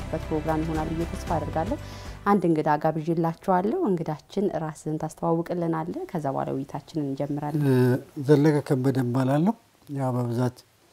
የምንወያይበት ፕሮግራም ይሆናል ብዬ ተስፋ አደርጋለሁ። አንድ እንግዳ ጋብዤላችኋለሁ። እንግዳችን ራስን ታስተዋውቅልናለህ። ከዛ በኋላ ውይይታችንን እንጀምራለን። ዘለቀ ከበደ እባላለሁ። ያው በብዛት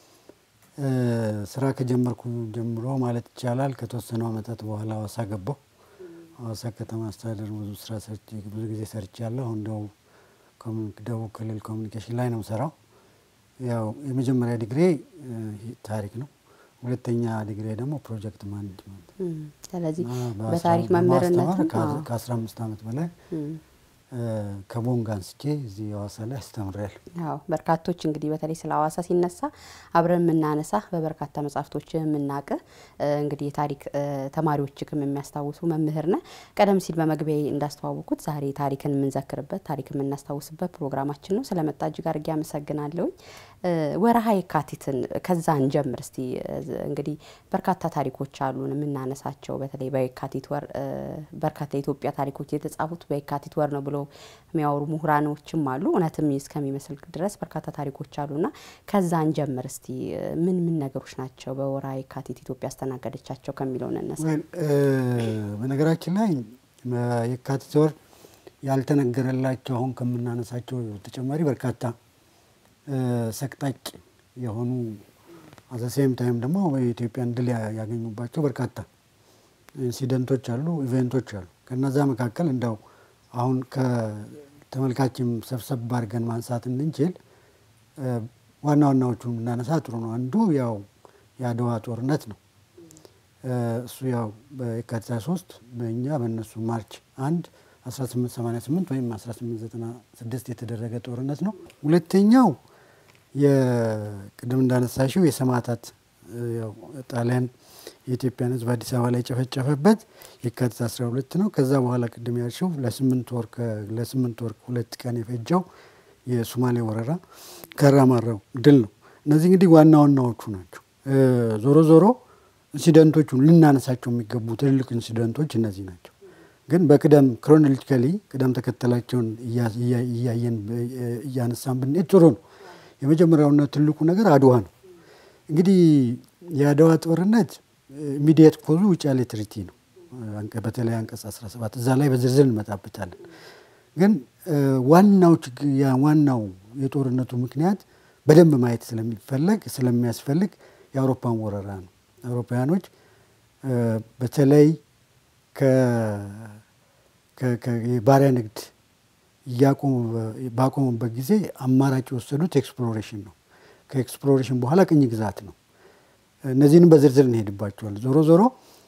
ስራ ከጀመርኩ ጀምሮ ማለት ይቻላል ከተወሰኑ ዓመታት በኋላ ሀዋሳ ገባሁ። ሀዋሳ ከተማ አስተዳደር ብዙ ስራ ሰርቼ ብዙ ጊዜ ሰርቻለሁ። አሁን ደቡብ ክልል ኮሚኒኬሽን ላይ ነው የምሰራው። ያው የመጀመሪያ ዲግሪ ታሪክ ነው። ሁለተኛ ዲግሪ ደግሞ ፕሮጀክት ማኔጅመንት። ስለዚህ በታሪክ መምህርነት ከአስራ አምስት ዓመት በላይ ከቦንጋ አንስቼ እዚህ ሀዋሳ ላይ አስተምሬያለሁ። ያው በርካቶች እንግዲህ በተለይ ስለ ሀዋሳ ሲነሳ አብረን የምናነሳ በበርካታ መጽሐፍቶች የምናቅ እንግዲህ የታሪክ ተማሪዎችክም የሚያስታውሱ መምህር ነህ። ቀደም ሲል በመግቢያ እንዳስተዋወቁት ዛሬ ታሪክን የምንዘክርበት ታሪክ የምናስታውስበት ፕሮግራማችን ነው። ስለመጣ እጅግ አድርጌ አመሰግናለሁኝ። ወረሃ የካቲትን ከዛ እንጀምር እስቲ። እንግዲህ በርካታ ታሪኮች አሉን የምናነሳቸው በተለይ በየካቲት ወር በርካታ የኢትዮጵያ ታሪኮች የተጻፉት በየካቲት ወር ነው ብሎ የሚያወሩ ምሁራኖችም አሉ። እውነትም እስከሚመስል ድረስ በርካታ ታሪኮች አሉና ከዛ እንጀምር እስቲ። ምን ምን ነገሮች ናቸው በወርሃ የካቲት ኢትዮጵያ ያስተናገደቻቸው ከሚለው እንነሳ። በነገራችን ላይ የካቲት ወር ያልተነገረላቸው አሁን ከምናነሳቸው ተጨማሪ በርካታ ሰቅጣጭ የሆኑ አዘሴም ታይም ደግሞ የኢትዮጵያን ድል ያገኙባቸው በርካታ ኢንሲደንቶች አሉ፣ ኢቨንቶች አሉ። ከነዛ መካከል እንደው አሁን ከተመልካችም ሰብሰብ አድርገን ማንሳት እንድንችል ዋና ዋናዎቹን ብናነሳ ጥሩ ነው። አንዱ ያው የአድዋ ጦርነት ነው። እሱ ያው በየካቲት 23 በእኛ በእነሱ ማርች አንድ 1888 ወይም 1896 የተደረገ ጦርነት ነው። ሁለተኛው የቅድም እንዳነሳሽው የሰማዕታት ጣሊያን የኢትዮጵያን ሕዝብ አዲስ አበባ ላይ የጨፈጨፈበት የካቲት 12 ነው። ከዛ በኋላ ቅድም ያልሽው ለስምንት ወር ለስምንት ወር ሁለት ቀን የፈጀው የሶማሌ ወረራ ከራማራው ድል ነው። እነዚህ እንግዲህ ዋና ዋናዎቹ ናቸው። ዞሮ ዞሮ ኢንሲደንቶቹን ልናነሳቸው የሚገቡ ትልልቅ ኢንሲደንቶች እነዚህ ናቸው። ግን በቅደም ክሮኖሎጂካሊ ቅደም ተከተላቸውን እያየን እያነሳን ብንሄድ ጥሩ ነው። የመጀመሪያውና ትልቁ ነገር አድዋ ነው። እንግዲህ የአድዋ ጦርነት ኢሚዲየት ኮዙ ውጫሌ ትሪቲ ነው። በተለይ አንቀጽ 17 እዛ ላይ በዝርዝር እንመጣበታለን። ግን ዋናው ዋናው የጦርነቱ ምክንያት በደንብ ማየት ስለሚፈለግ ስለሚያስፈልግ የአውሮፓን ወረራ ነው። አውሮፓውያኖች በተለይ የባሪያ ንግድ ባቆሙበት ጊዜ አማራጭ የወሰዱት ኤክስፕሎሬሽን ነው። ከኤክስፕሎሬሽን በኋላ ቅኝ ግዛት ነው። እነዚህንም በዝርዝር እንሄድባቸዋል። ዞሮ ዞሮ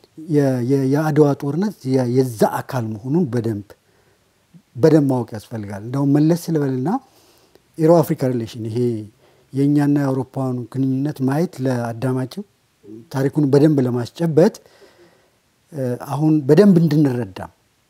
የአድዋ ጦርነት የዛ አካል መሆኑን በደንብ በደንብ ማወቅ ያስፈልጋል። እንደውም መለስ ስለበልና ኢሮ አፍሪካ ሪሌሽን ይሄ የእኛና የአውሮፓውያኑ ግንኙነት ማየት ለአዳማጭም ታሪኩን በደንብ ለማስጨበጥ አሁን በደንብ እንድንረዳ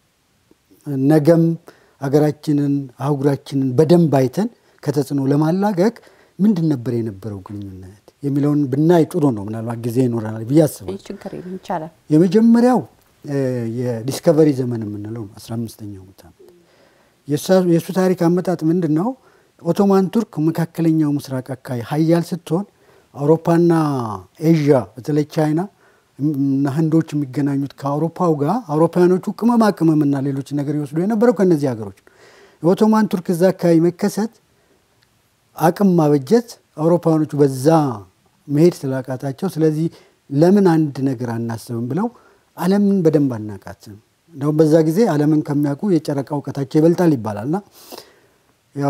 ነገም ሀገራችንን አህጉራችንን በደንብ አይተን ከተጽዕኖ ለማላቀቅ ምንድን ነበር የነበረው ግንኙነት የሚለውን ብናይ ጥሩ ነው። ምናልባት ጊዜ ይኖረናል ብዬ አስባለሁ። ችግር የለም ይቻላል። የመጀመሪያው የዲስከቨሪ ዘመን የምንለው ነው። አስራ አምስተኛው ዓመት የእሱ ታሪክ አመጣጥ ምንድን ነው? ኦቶማን ቱርክ መካከለኛው ምስራቅ አካባቢ ሀያል ስትሆን አውሮፓና ኤዥያ በተለይ ቻይና እና ህንዶች የሚገናኙት ከአውሮፓው ጋር አውሮፓውያኖቹ ቅመማ ቅመምና ሌሎች ነገር ይወስዱ የነበረው ከእነዚህ ሀገሮች ነው። የኦቶማን ቱርክ እዛ አካባቢ መከሰት አቅም ማበጀት አውሮፓውያኖቹ በዛ መሄድ ስላቃታቸው፣ ስለዚህ ለምን አንድ ነገር አናስብም ብለው ዓለምን በደንብ አናቃትም። እንደውም በዛ ጊዜ ዓለምን ከሚያውቁ የጨረቃ እውቀታቸው ይበልጣል ይባላልና ያው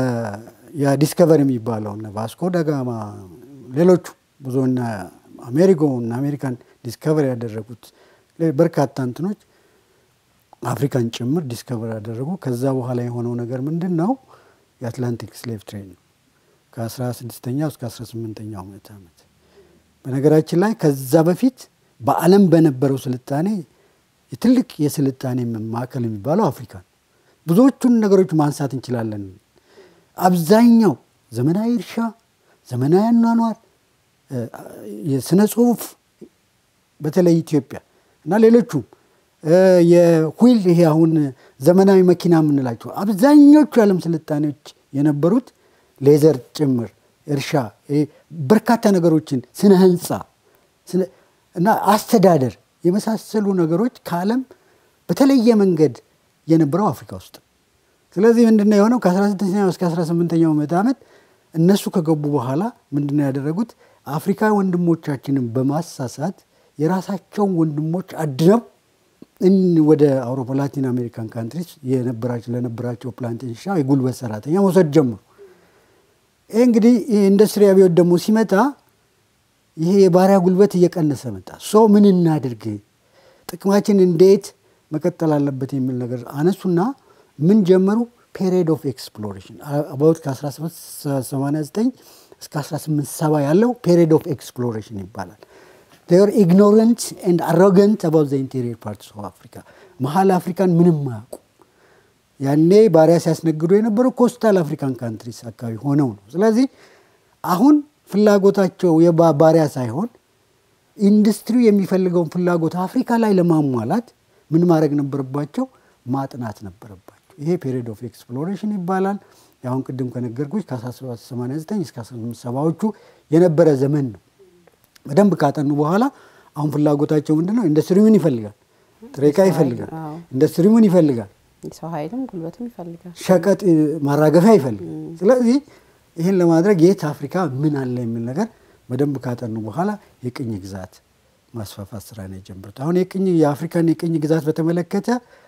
የዲስከቨሪ የሚባለው እነ ቫስኮ ደጋማ ሌሎቹ ብዙ እነ አሜሪጎ እና አሜሪካን ዲስከቨር ያደረጉት በርካታ እንትኖች አፍሪካን ጭምር ዲስከቨር ያደረጉ። ከዛ በኋላ የሆነው ነገር ምንድን ነው? የአትላንቲክ ስሌቭ ትሬድ ነው ከ16ኛው እስከ 18ኛው ምዕተ ዓመት። በነገራችን ላይ ከዛ በፊት በዓለም በነበረው ስልጣኔ የትልቅ የስልጣኔ ማዕከል የሚባለው አፍሪካ ነው። ብዙዎቹን ነገሮች ማንሳት እንችላለን። አብዛኛው ዘመናዊ እርሻ፣ ዘመናዊ አኗኗር፣ የስነ ጽሁፍ በተለይ ኢትዮጵያ እና ሌሎቹም የሁይል ይሄ አሁን ዘመናዊ መኪና የምንላቸው አብዛኞቹ የዓለም ስልጣኔዎች የነበሩት ሌዘር ጭምር እርሻ፣ በርካታ ነገሮችን ስነ ህንፃ እና አስተዳደር የመሳሰሉ ነገሮች ከዓለም በተለየ መንገድ የነበረው አፍሪካ ውስጥ ስለዚህ ምንድነው የሆነው ከ19ኛው እስከ 18ኛው ምዕተ ዓመት እነሱ ከገቡ በኋላ ምንድነው ያደረጉት አፍሪካ ወንድሞቻችንን በማሳሳት የራሳቸውን ወንድሞች አድነው ወደ አውሮፓ ላቲን አሜሪካን ካንትሪስ የነበራቸው ለነበራቸው ፕላንቴሽን የጉልበት ሰራተኛ መውሰድ ጀምሩ። ይህ እንግዲህ ኢንዱስትሪ አብዮት ደግሞ ሲመጣ ይሄ የባሪያ ጉልበት እየቀነሰ መጣ። ሶ ምን እናድርግ፣ ጥቅማችን እንዴት መቀጠል አለበት የሚል ነገር አነሱና ምን ጀመሩ? ፔሪድ ኦፍ ኤክስፕሎሬሽን አባውት ከ1889 እስከ 1870 ያለው ፔሪድ ኦፍ ኤክስፕሎሬሽን ይባላል። ር ኢግኖረንት ኤንድ አሮገንት አባውት ዘ ኢንቴሪየር ፓርትስ ኦፍ አፍሪካ መሀል አፍሪካን ምንም አያውቁ። ያኔ ባሪያ ሲያስነግዱ የነበረው ኮስታል አፍሪካን ካንትሪስ አካባቢ ሆነው ነው። ስለዚህ አሁን ፍላጎታቸው የባሪያ ሳይሆን ኢንዱስትሪው የሚፈልገውን ፍላጎት አፍሪካ ላይ ለማሟላት ምን ማድረግ ነበረባቸው? ማጥናት ነበረባቸው። ይሄ ፔሪድ ኦፍ ኤክስፕሎሬሽን ይባላል። አሁን ቅድም ከነገርኩች ከ1789 እስከ 1870ዎቹ የነበረ ዘመን ነው። በደንብ ካጠኑ በኋላ አሁን ፍላጎታቸው ምንድን ነው? ኢንዱስትሪ ምን ይፈልጋል? ጥሬ ዕቃ ይፈልጋል። ኢንዱስትሪ ምን ይፈልጋል? ሰው ኃይልም ጉልበትም ይፈልጋል። ሸቀጥ ማራገፊያ ይፈልጋል። ስለዚህ ይህን ለማድረግ የት አፍሪካ ምን አለ የሚል ነገር በደንብ ካጠኑ በኋላ የቅኝ ግዛት ማስፋፋት ስራ ነው የጀመሩት። አሁን የቅኝ የአፍሪካን የቅኝ ግዛት በተመለከተ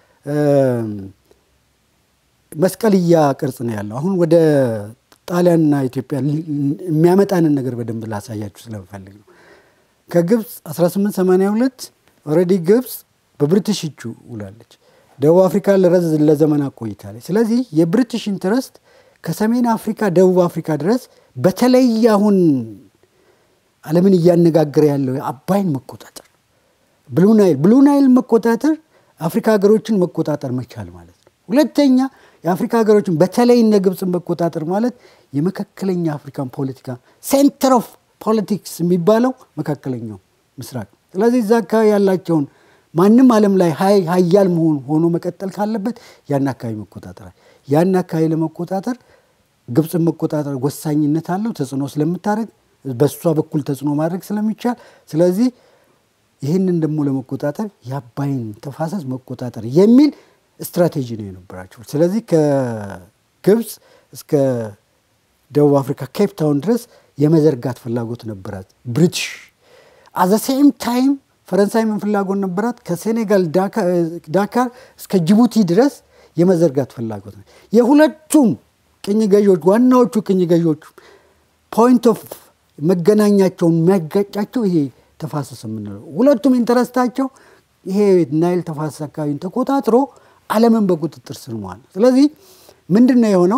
መስቀልያ ቅርጽ ነው ያለው። አሁን ወደ ጣሊያንና ኢትዮጵያ የሚያመጣንን ነገር በደንብ ላሳያችሁ ስለምፈልግ ነው። ከግብፅ 1882 ኦልሬዲ ግብፅ በብሪቲሽ እጁ ውላለች። ደቡብ አፍሪካ ለረዝ ለዘመናት ቆይታለች። ስለዚህ የብሪቲሽ ኢንትረስት ከሰሜን አፍሪካ ደቡብ አፍሪካ ድረስ በተለይ አሁን ዓለምን እያነጋገረ ያለው አባይን መቆጣጠር ብሉ ናይል ብሉ ናይል መቆጣጠር አፍሪካ ሀገሮችን መቆጣጠር መቻል ማለት ነው። ሁለተኛ የአፍሪካ ሀገሮችን በተለይ እነ ግብፅን መቆጣጠር ማለት የመካከለኛ አፍሪካን ፖለቲካ ሴንተር ኦፍ ፖለቲክስ የሚባለው መካከለኛው ምስራቅ። ስለዚህ እዛ አካባቢ ያላቸውን ማንም ዓለም ላይ ሀያል መሆን ሆኖ መቀጠል ካለበት ያን አካባቢ መቆጣጠራል። ያን አካባቢ ለመቆጣጠር ግብፅን መቆጣጠር ወሳኝነት አለው፣ ተጽዕኖ ስለምታደርግ በእሷ በኩል ተጽዕኖ ማድረግ ስለሚቻል ስለዚህ ይህንን ደግሞ ለመቆጣጠር የአባይን ተፋሰስ መቆጣጠር የሚል ስትራቴጂ ነው የነበራቸው። ስለዚህ ከግብፅ እስከ ደቡብ አፍሪካ ኬፕ ታውን ድረስ የመዘርጋት ፍላጎት ነበራት ብሪቲሽ። አዘ ሴም ታይም ፈረንሳይ ምን ፍላጎት ነበራት? ከሴኔጋል ዳካር እስከ ጅቡቲ ድረስ የመዘርጋት ፍላጎት ነው። የሁለቱም ቅኝ ገዢዎች ዋናዎቹ ቅኝ ገዢዎቹ ፖይንት ኦፍ መገናኛቸውን የሚያጋጫቸው ይሄ ተፋሰስ የምንለው ሁለቱም ኢንተረስታቸው ይሄ ናይል ተፋሰስ አካባቢን ተቆጣጥሮ ዓለምን በቁጥጥር ስር መዋል። ስለዚህ ምንድን ነው የሆነው?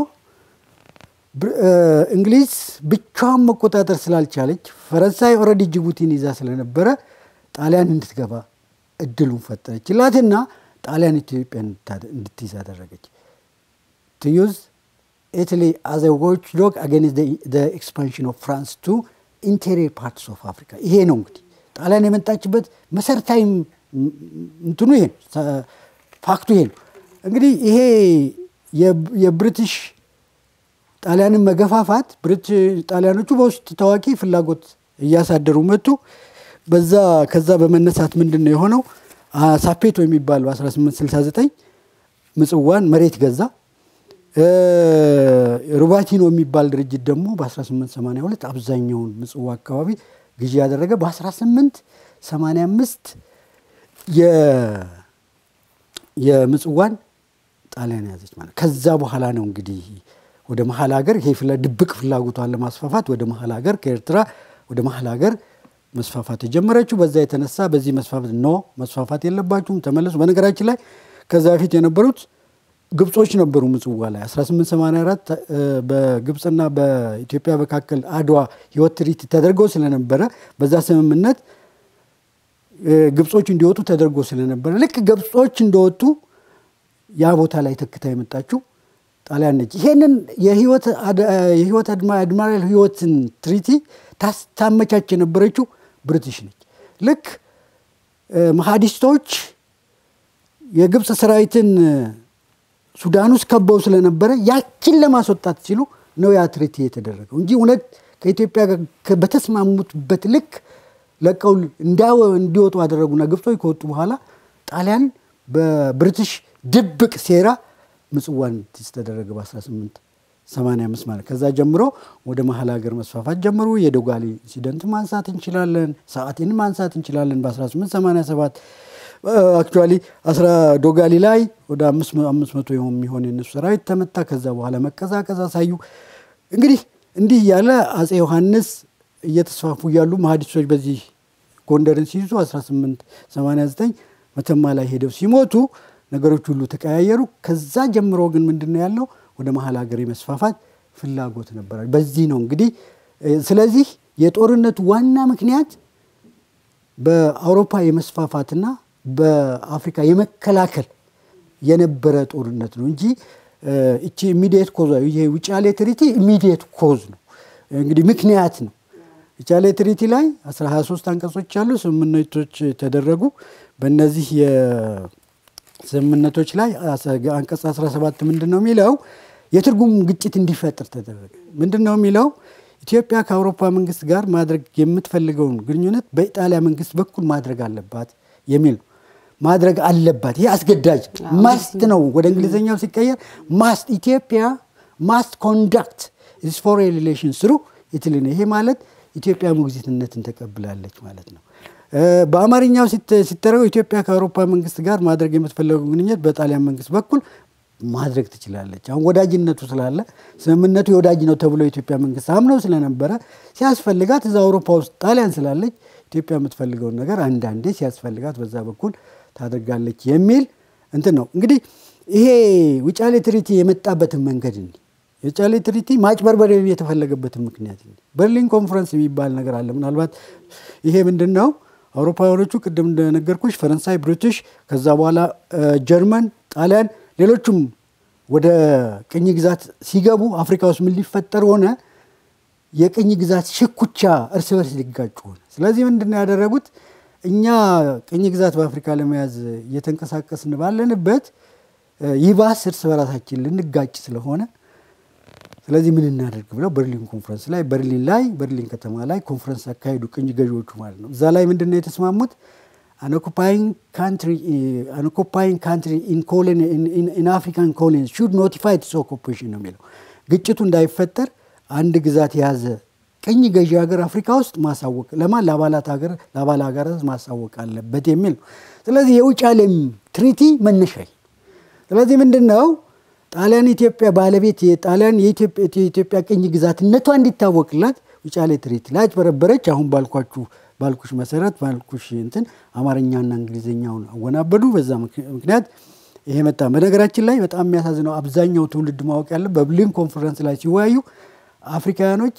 እንግሊዝ ብቻዋን መቆጣጠር ስላልቻለች ፈረንሳይ ኦልሬዲ ጅቡቲን ይዛ ስለነበረ ጣሊያን እንድትገባ እድሉን ፈጠረችላትና ጣሊያን ኢትዮጵያ እንድትይዝ አደረገች። ቱዩዝ ኢትሊ አዘ ዎች ዶግ አገንስት ኤክስፓንሽን ኦፍ ፍራንስ ቱ ኢንቴሪየር ፓርትስ ኦፍ አፍሪካ። ይሄ ነው እንግዲህ ጣሊያን የመጣችበት መሰረታዊ እንትኑ ይሄ ፋክቱ ይሄ ነው። እንግዲህ ይሄ የብሪቲሽ ጣሊያንን መገፋፋት ጣሊያኖቹ በውስጥ ታዋቂ ፍላጎት እያሳደሩ መጡ። በዛ ከዛ በመነሳት ምንድን ነው የሆነው? ሳፔቶ የሚባል በ1869 ምጽዋን መሬት ገዛ። ሩባቲኖ የሚባል ድርጅት ደግሞ በ1882 አብዛኛውን ምጽዋ አካባቢ ግዢ ያደረገ በ1885 የምጽዋን ጣሊያን ያዘች ማለት ከዛ በኋላ ነው እንግዲህ ወደ መሀል ሀገር ይሄ ድብቅ ፍላጎቷን ለማስፋፋት ወደ መሀል ሀገር ከኤርትራ ወደ መሀል ሀገር መስፋፋት የጀመረችው። በዛ የተነሳ በዚህ መስፋፋት ኖ መስፋፋት የለባችሁም ተመለሱ። በነገራችን ላይ ከዛ በፊት የነበሩት ግብጾች ነበሩ ምጽዋ ላይ 1884 በግብፅና በኢትዮጵያ መካከል አድዋ ህይወት ትርኢት ተደርገው ስለነበረ በዛ ስምምነት ግብጾች እንዲወጡ ተደርጎ ስለነበረ ልክ ግብጾች እንደወጡ ያ ቦታ ላይ ተክታ የመጣችው ጣሊያን ነች። ይሄንን የህይወት አድማራል ህይወትን ትሪቲ ታመቻች የነበረችው ብሪቲሽ ነች። ልክ መሀዲስቶች የግብፅ ሰራዊትን ሱዳን ውስጥ ከበው ስለነበረ ያችን ለማስወጣት ሲሉ ነው ያ ትሪቲ የተደረገው እንጂ እውነት ከኢትዮጵያ ጋር በተስማሙበት ልክ ለቀው እንዲወጡ አደረጉና ግብጾች ከወጡ በኋላ ጣሊያን በብሪቲሽ ድብቅ ሴራ ምጽዋን እንዲይዝ ተደረገ በ1885 ማለት ከዛ ጀምሮ ወደ መሀል ሀገር መስፋፋት ጀምሩ። የዶጋሊ ኢንሲደንት ማንሳት እንችላለን። ሰዓቴን ማንሳት እንችላለን። በ1887 አክቹዋሊ አስራ ዶጋሊ ላይ ወደ አምስት መቶ የሚሆን የነሱ ሰራዊት ተመታ። ከዛ በኋላ መቀዛቀዝ አሳዩ። እንግዲህ እንዲህ እያለ አጼ ዮሐንስ እየተስፋፉ እያሉ መሀዲሶች በዚህ ጎንደርን ሲይዙ 1889 መተማ ላይ ሄደው ሲሞቱ ነገሮች ሁሉ ተቀያየሩ። ከዛ ጀምሮ ግን ምንድን ነው ያለው ወደ መሀል ሀገር የመስፋፋት ፍላጎት ነበራል። በዚህ ነው እንግዲህ ስለዚህ የጦርነቱ ዋና ምክንያት በአውሮፓ የመስፋፋትና በአፍሪካ የመከላከል የነበረ ጦርነት ነው እንጂ እቺ ኢሚዲየት ኮዝ ይሄ ውጫሌ ትሪቲ ኢሚዲየት ኮዝ ነው እንግዲህ ምክንያት ነው። ውጫሌ ትሪቲ ላይ 23 አንቀጾች አሉ። ስምምነቶች ተደረጉ። በእነዚህ የስምምነቶች ላይ አንቀጽ 17 ምንድን ነው የሚለው የትርጉም ግጭት እንዲፈጥር ተደረገ። ምንድን ነው የሚለው ኢትዮጵያ ከአውሮፓ መንግስት ጋር ማድረግ የምትፈልገውን ግንኙነት በኢጣሊያ መንግስት በኩል ማድረግ አለባት የሚል ነው። ማድረግ አለባት። ይሄ አስገዳጅ ማስት ነው። ወደ እንግሊዝኛው ሲቀየር ማስት ኢትዮጵያ ማስት ኮንዳክት ስ ፎሬን ሪሌሽን ስሩ ኢትሊ ነው። ይሄ ማለት ኢትዮጵያ ሞግዚትነትን ተቀብላለች ማለት ነው። በአማርኛው ሲተረገው ኢትዮጵያ ከአውሮፓ መንግስት ጋር ማድረግ የምትፈለገው ግንኙነት በጣሊያን መንግስት በኩል ማድረግ ትችላለች። አሁን ወዳጅነቱ ስላለ ስምምነቱ የወዳጅ ነው ተብሎ የኢትዮጵያ መንግስት አምነው ስለነበረ ሲያስፈልጋት እዛ አውሮፓ ውስጥ ጣሊያን ስላለች ኢትዮጵያ የምትፈልገውን ነገር አንዳንዴ ሲያስፈልጋት በዛ በኩል ታደርጋለች የሚል እንትን ነው። እንግዲህ ይሄ ውጫሌ ትሪቲ የመጣበትን መንገድ እንዲ የውጫሌ ትሪቲ ማጭበርበር የተፈለገበትን ምክንያት እንዲ በርሊን ኮንፈረንስ የሚባል ነገር አለ። ምናልባት ይሄ ምንድን ነው? አውሮፓውያኖቹ ቅድም እንደነገርኩሽ ፈረንሳይ፣ ብሪቲሽ፣ ከዛ በኋላ ጀርመን፣ ጣሊያን፣ ሌሎቹም ወደ ቅኝ ግዛት ሲገቡ አፍሪካ ውስጥ ምን ሊፈጠር ሆነ? የቅኝ ግዛት ሽኩቻ እርስ በርስ ሊጋጩ ሆነ። ስለዚህ ምንድን ነው ያደረጉት? እኛ ቅኝ ግዛት በአፍሪካ ለመያዝ እየተንቀሳቀስን ባለንበት ይባስ እርስ በራሳችን ልንጋጭ ስለሆነ ስለዚህ ምን እናደርግ ብለው በርሊን ኮንፈረንስ ላይ በርሊን ላይ በርሊን ከተማ ላይ ኮንፈረንስ አካሄዱ፣ ቅኝ ገዢዎቹ ማለት ነው። እዛ ላይ ምንድን ነው የተስማሙት? አንኦኩፓይንግ ካንትሪ ኢን አፍሪካን ኮሎኒስ ሹድ ኖቲፋይ ኢትስ ኦኩፔሽን ነው የሚለው። ግጭቱ እንዳይፈጠር አንድ ግዛት የያዘ ቅኝ ገዢ ሀገር አፍሪካ ውስጥ ማሳወቅ ለማን ለአባላት ሀገር ለአባል ሀገራት ማሳወቅ አለበት የሚል ነው። ስለዚህ የውጫሌም ትሪቲ መነሻ ስለዚህ ምንድን ነው ጣሊያን ኢትዮጵያ ባለቤት የጣሊያን የኢትዮጵያ ቅኝ ግዛትነቷ እንዲታወቅላት ውጫሌ ትሪቲ ላይ አጭበረበረች። አሁን ባልኳችሁ ባልኩሽ መሰረት ባልኩሽ እንትን አማርኛና እንግሊዝኛውን አወናበዱ። በዛ ምክንያት ይሄ መጣ። በነገራችን ላይ በጣም የሚያሳዝነው አብዛኛው ትውልድ ማወቅ ያለ በብሊን ኮንፈረንስ ላይ ሲወያዩ አፍሪካውያኖች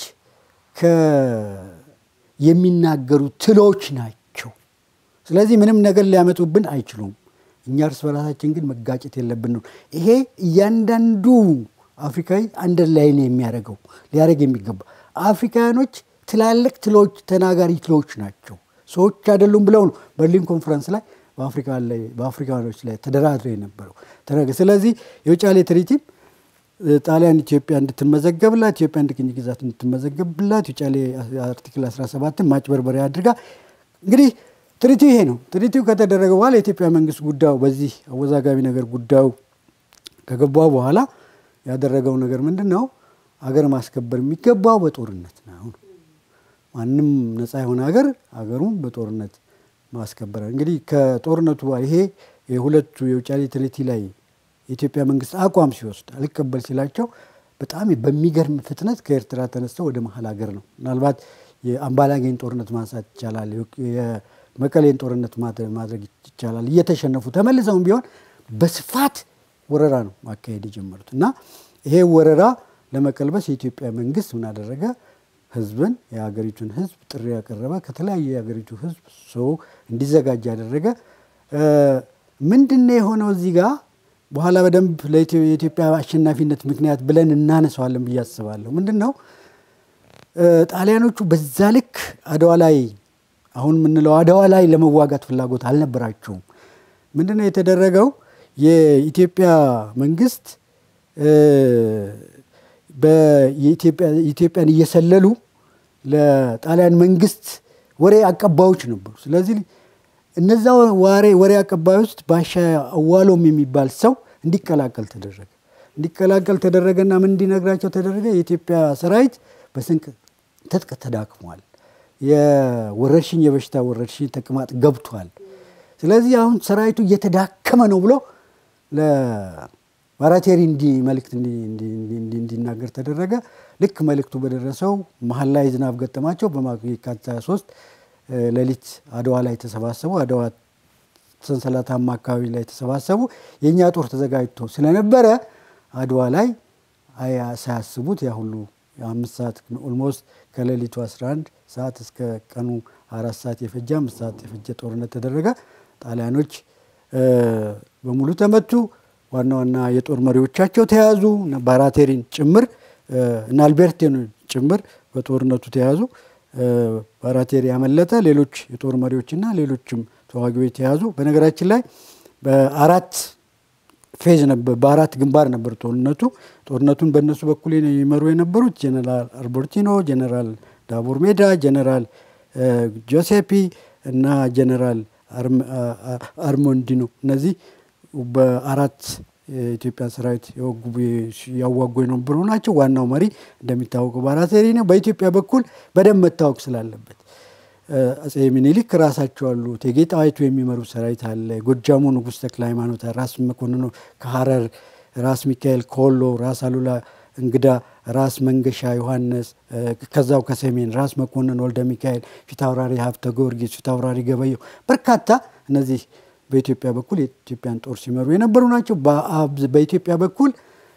የሚናገሩ ትሎች ናቸው። ስለዚህ ምንም ነገር ሊያመጡብን አይችሉም። እኛ እርስ በራሳችን ግን መጋጨት የለብን ነው። ይሄ እያንዳንዱ አፍሪካዊ አንደር ላይ ነው የሚያደርገው ሊያደርግ የሚገባ አፍሪካውያኖች ትላልቅ ትሎች ተናጋሪ ትሎች ናቸው፣ ሰዎች አይደሉም ብለው ነው በርሊን ኮንፈረንስ ላይ በአፍሪካኖች ላይ ተደራድረው የነበረው። ስለዚህ የውጫሌ ትሪቲም ጣሊያን ኢትዮጵያ እንድትመዘገብላት ኢትዮጵያ እንደ ቅኝ ግዛት እንድትመዘገብላት ውጫሌ አርቲክል 17ን ማጭበርበሪያ አድርጋ እንግዲህ ትሪቲው ይሄ ነው። ትሪቲው ከተደረገ በኋላ የኢትዮጵያ መንግስት ጉዳዩ በዚህ አወዛጋቢ ነገር ጉዳዩ ከገባ በኋላ ያደረገው ነገር ምንድን ነው? አገር ማስከበር የሚገባው በጦርነት ነው። ማንም ነፃ የሆነ ሀገር ሀገሩን በጦርነት ማስከበር እንግዲህ ከጦርነቱ ይሄ የሁለቱ የውጫሌ ትሪቲ ላይ የኢትዮጵያ መንግስት አቋም ሲወስድ አልቀበል ሲላቸው በጣም በሚገርም ፍጥነት ከኤርትራ ተነስተው ወደ መሀል ሀገር ነው። ምናልባት የአምባላጌን ጦርነት ማንሳት ይቻላል። የመቀሌን ጦርነት ማድረግ ይቻላል። እየተሸነፉ ተመልሰውም ቢሆን በስፋት ወረራ ነው ማካሄድ የጀመሩት እና ይሄ ወረራ ለመቀልበስ የኢትዮጵያ መንግስት ምን አደረገ? ህዝብን የሀገሪቱን ህዝብ ጥሪ ያቀረበ ከተለያየ የሀገሪቱ ህዝብ ሰው እንዲዘጋጅ ያደረገ ምንድን ነው የሆነው እዚህ ጋር በኋላ በደንብ የኢትዮጵያ አሸናፊነት ምክንያት ብለን እናነሳዋለን ብዬ አስባለሁ። ምንድን ነው ጣሊያኖቹ በዛ ልክ አድዋ ላይ አሁን የምንለው አድዋ ላይ ለመዋጋት ፍላጎት አልነበራቸውም። ምንድን ነው የተደረገው? የኢትዮጵያ መንግስት ኢትዮጵያን እየሰለሉ ለጣሊያን መንግስት ወሬ አቀባዮች ነበሩ። ስለዚህ እነዛ ዋሬ ወሬ አቀባዮች ውስጥ ባሻ አዋሎም የሚባል ሰው እንዲቀላቀል ተደረገ። እንዲቀላቀል ተደረገና ምን እንዲነግራቸው ተደረገ? የኢትዮጵያ ሰራዊት በስንቅ ትጥቅ ተዳክሟል፣ የወረርሽኝ የበሽታ ወረርሽኝ ተቅማጥ ገብቷል። ስለዚህ አሁን ሰራዊቱ እየተዳከመ ነው ብሎ ለባራቴሪ እንዲ መልእክት እንዲናገር ተደረገ። ልክ መልእክቱ በደረሰው መሀል ላይ ዝናብ ገጠማቸው። በየካቲት 23 ሌሊት አድዋ ላይ ተሰባሰቡ። አድዋ ሰንሰለታማ አካባቢ ላይ ተሰባሰቡ። የእኛ ጦር ተዘጋጅቶ ስለነበረ አድዋ ላይ ሳያስቡት ያ ሁሉ አምስት ሰዓት ኦልሞስት ከሌሊቱ 11 ሰዓት እስከ ቀኑ አራት ሰዓት የፈጀ አምስት ሰዓት የፈጀ ጦርነት ተደረገ። ጣሊያኖች በሙሉ ተመቱ። ዋና ዋና የጦር መሪዎቻቸው ተያዙ። ባራቴሪን ጭምር እና አልቤርቴን ጭምር በጦርነቱ ተያዙ። ባራቴሪ ያመለጠ፣ ሌሎች የጦር መሪዎችና ሌሎችም ተዋጊዎች ተያዙ። በነገራችን ላይ በአራት ፌዝ ነበር፣ በአራት ግንባር ነበር ጦርነቱ። ጦርነቱን በእነሱ በኩል ይመሩ የነበሩት ጀነራል አርቦርቲኖ፣ ጀነራል ዳቦር ሜዳ፣ ጀነራል ጆሴፒ እና ጀነራል አርሞንዲኖ እነዚህ በአራት የኢትዮጵያ ሰራዊት ያዋጉ የነበሩ ናቸው። ዋናው መሪ እንደሚታወቀው ባራቴሪ ነው። በኢትዮጵያ በኩል በደንብ መታወቅ ስላለበት አጼ ሚኒሊክ ራሳቸው አሉ። እቴጌ ጣይቱ የሚመሩ ሰራዊት አለ። ጎጃሙ ንጉሥ ተክለ ሃይማኖት፣ ራስ መኮንኖ ከሀረር፣ ራስ ሚካኤል ከወሎ፣ ራስ አሉላ እንግዳ፣ ራስ መንገሻ ዮሐንስ ከዛው ከሰሜን ራስ መኮንን ወልደ ሚካኤል፣ ፊታውራሪ ሀብተ ጊዮርጊስ፣ ፊታውራሪ ገበየው በርካታ እነዚህ በኢትዮጵያ በኩል የኢትዮጵያን ጦር ሲመሩ የነበሩ ናቸው። በኢትዮጵያ በኩል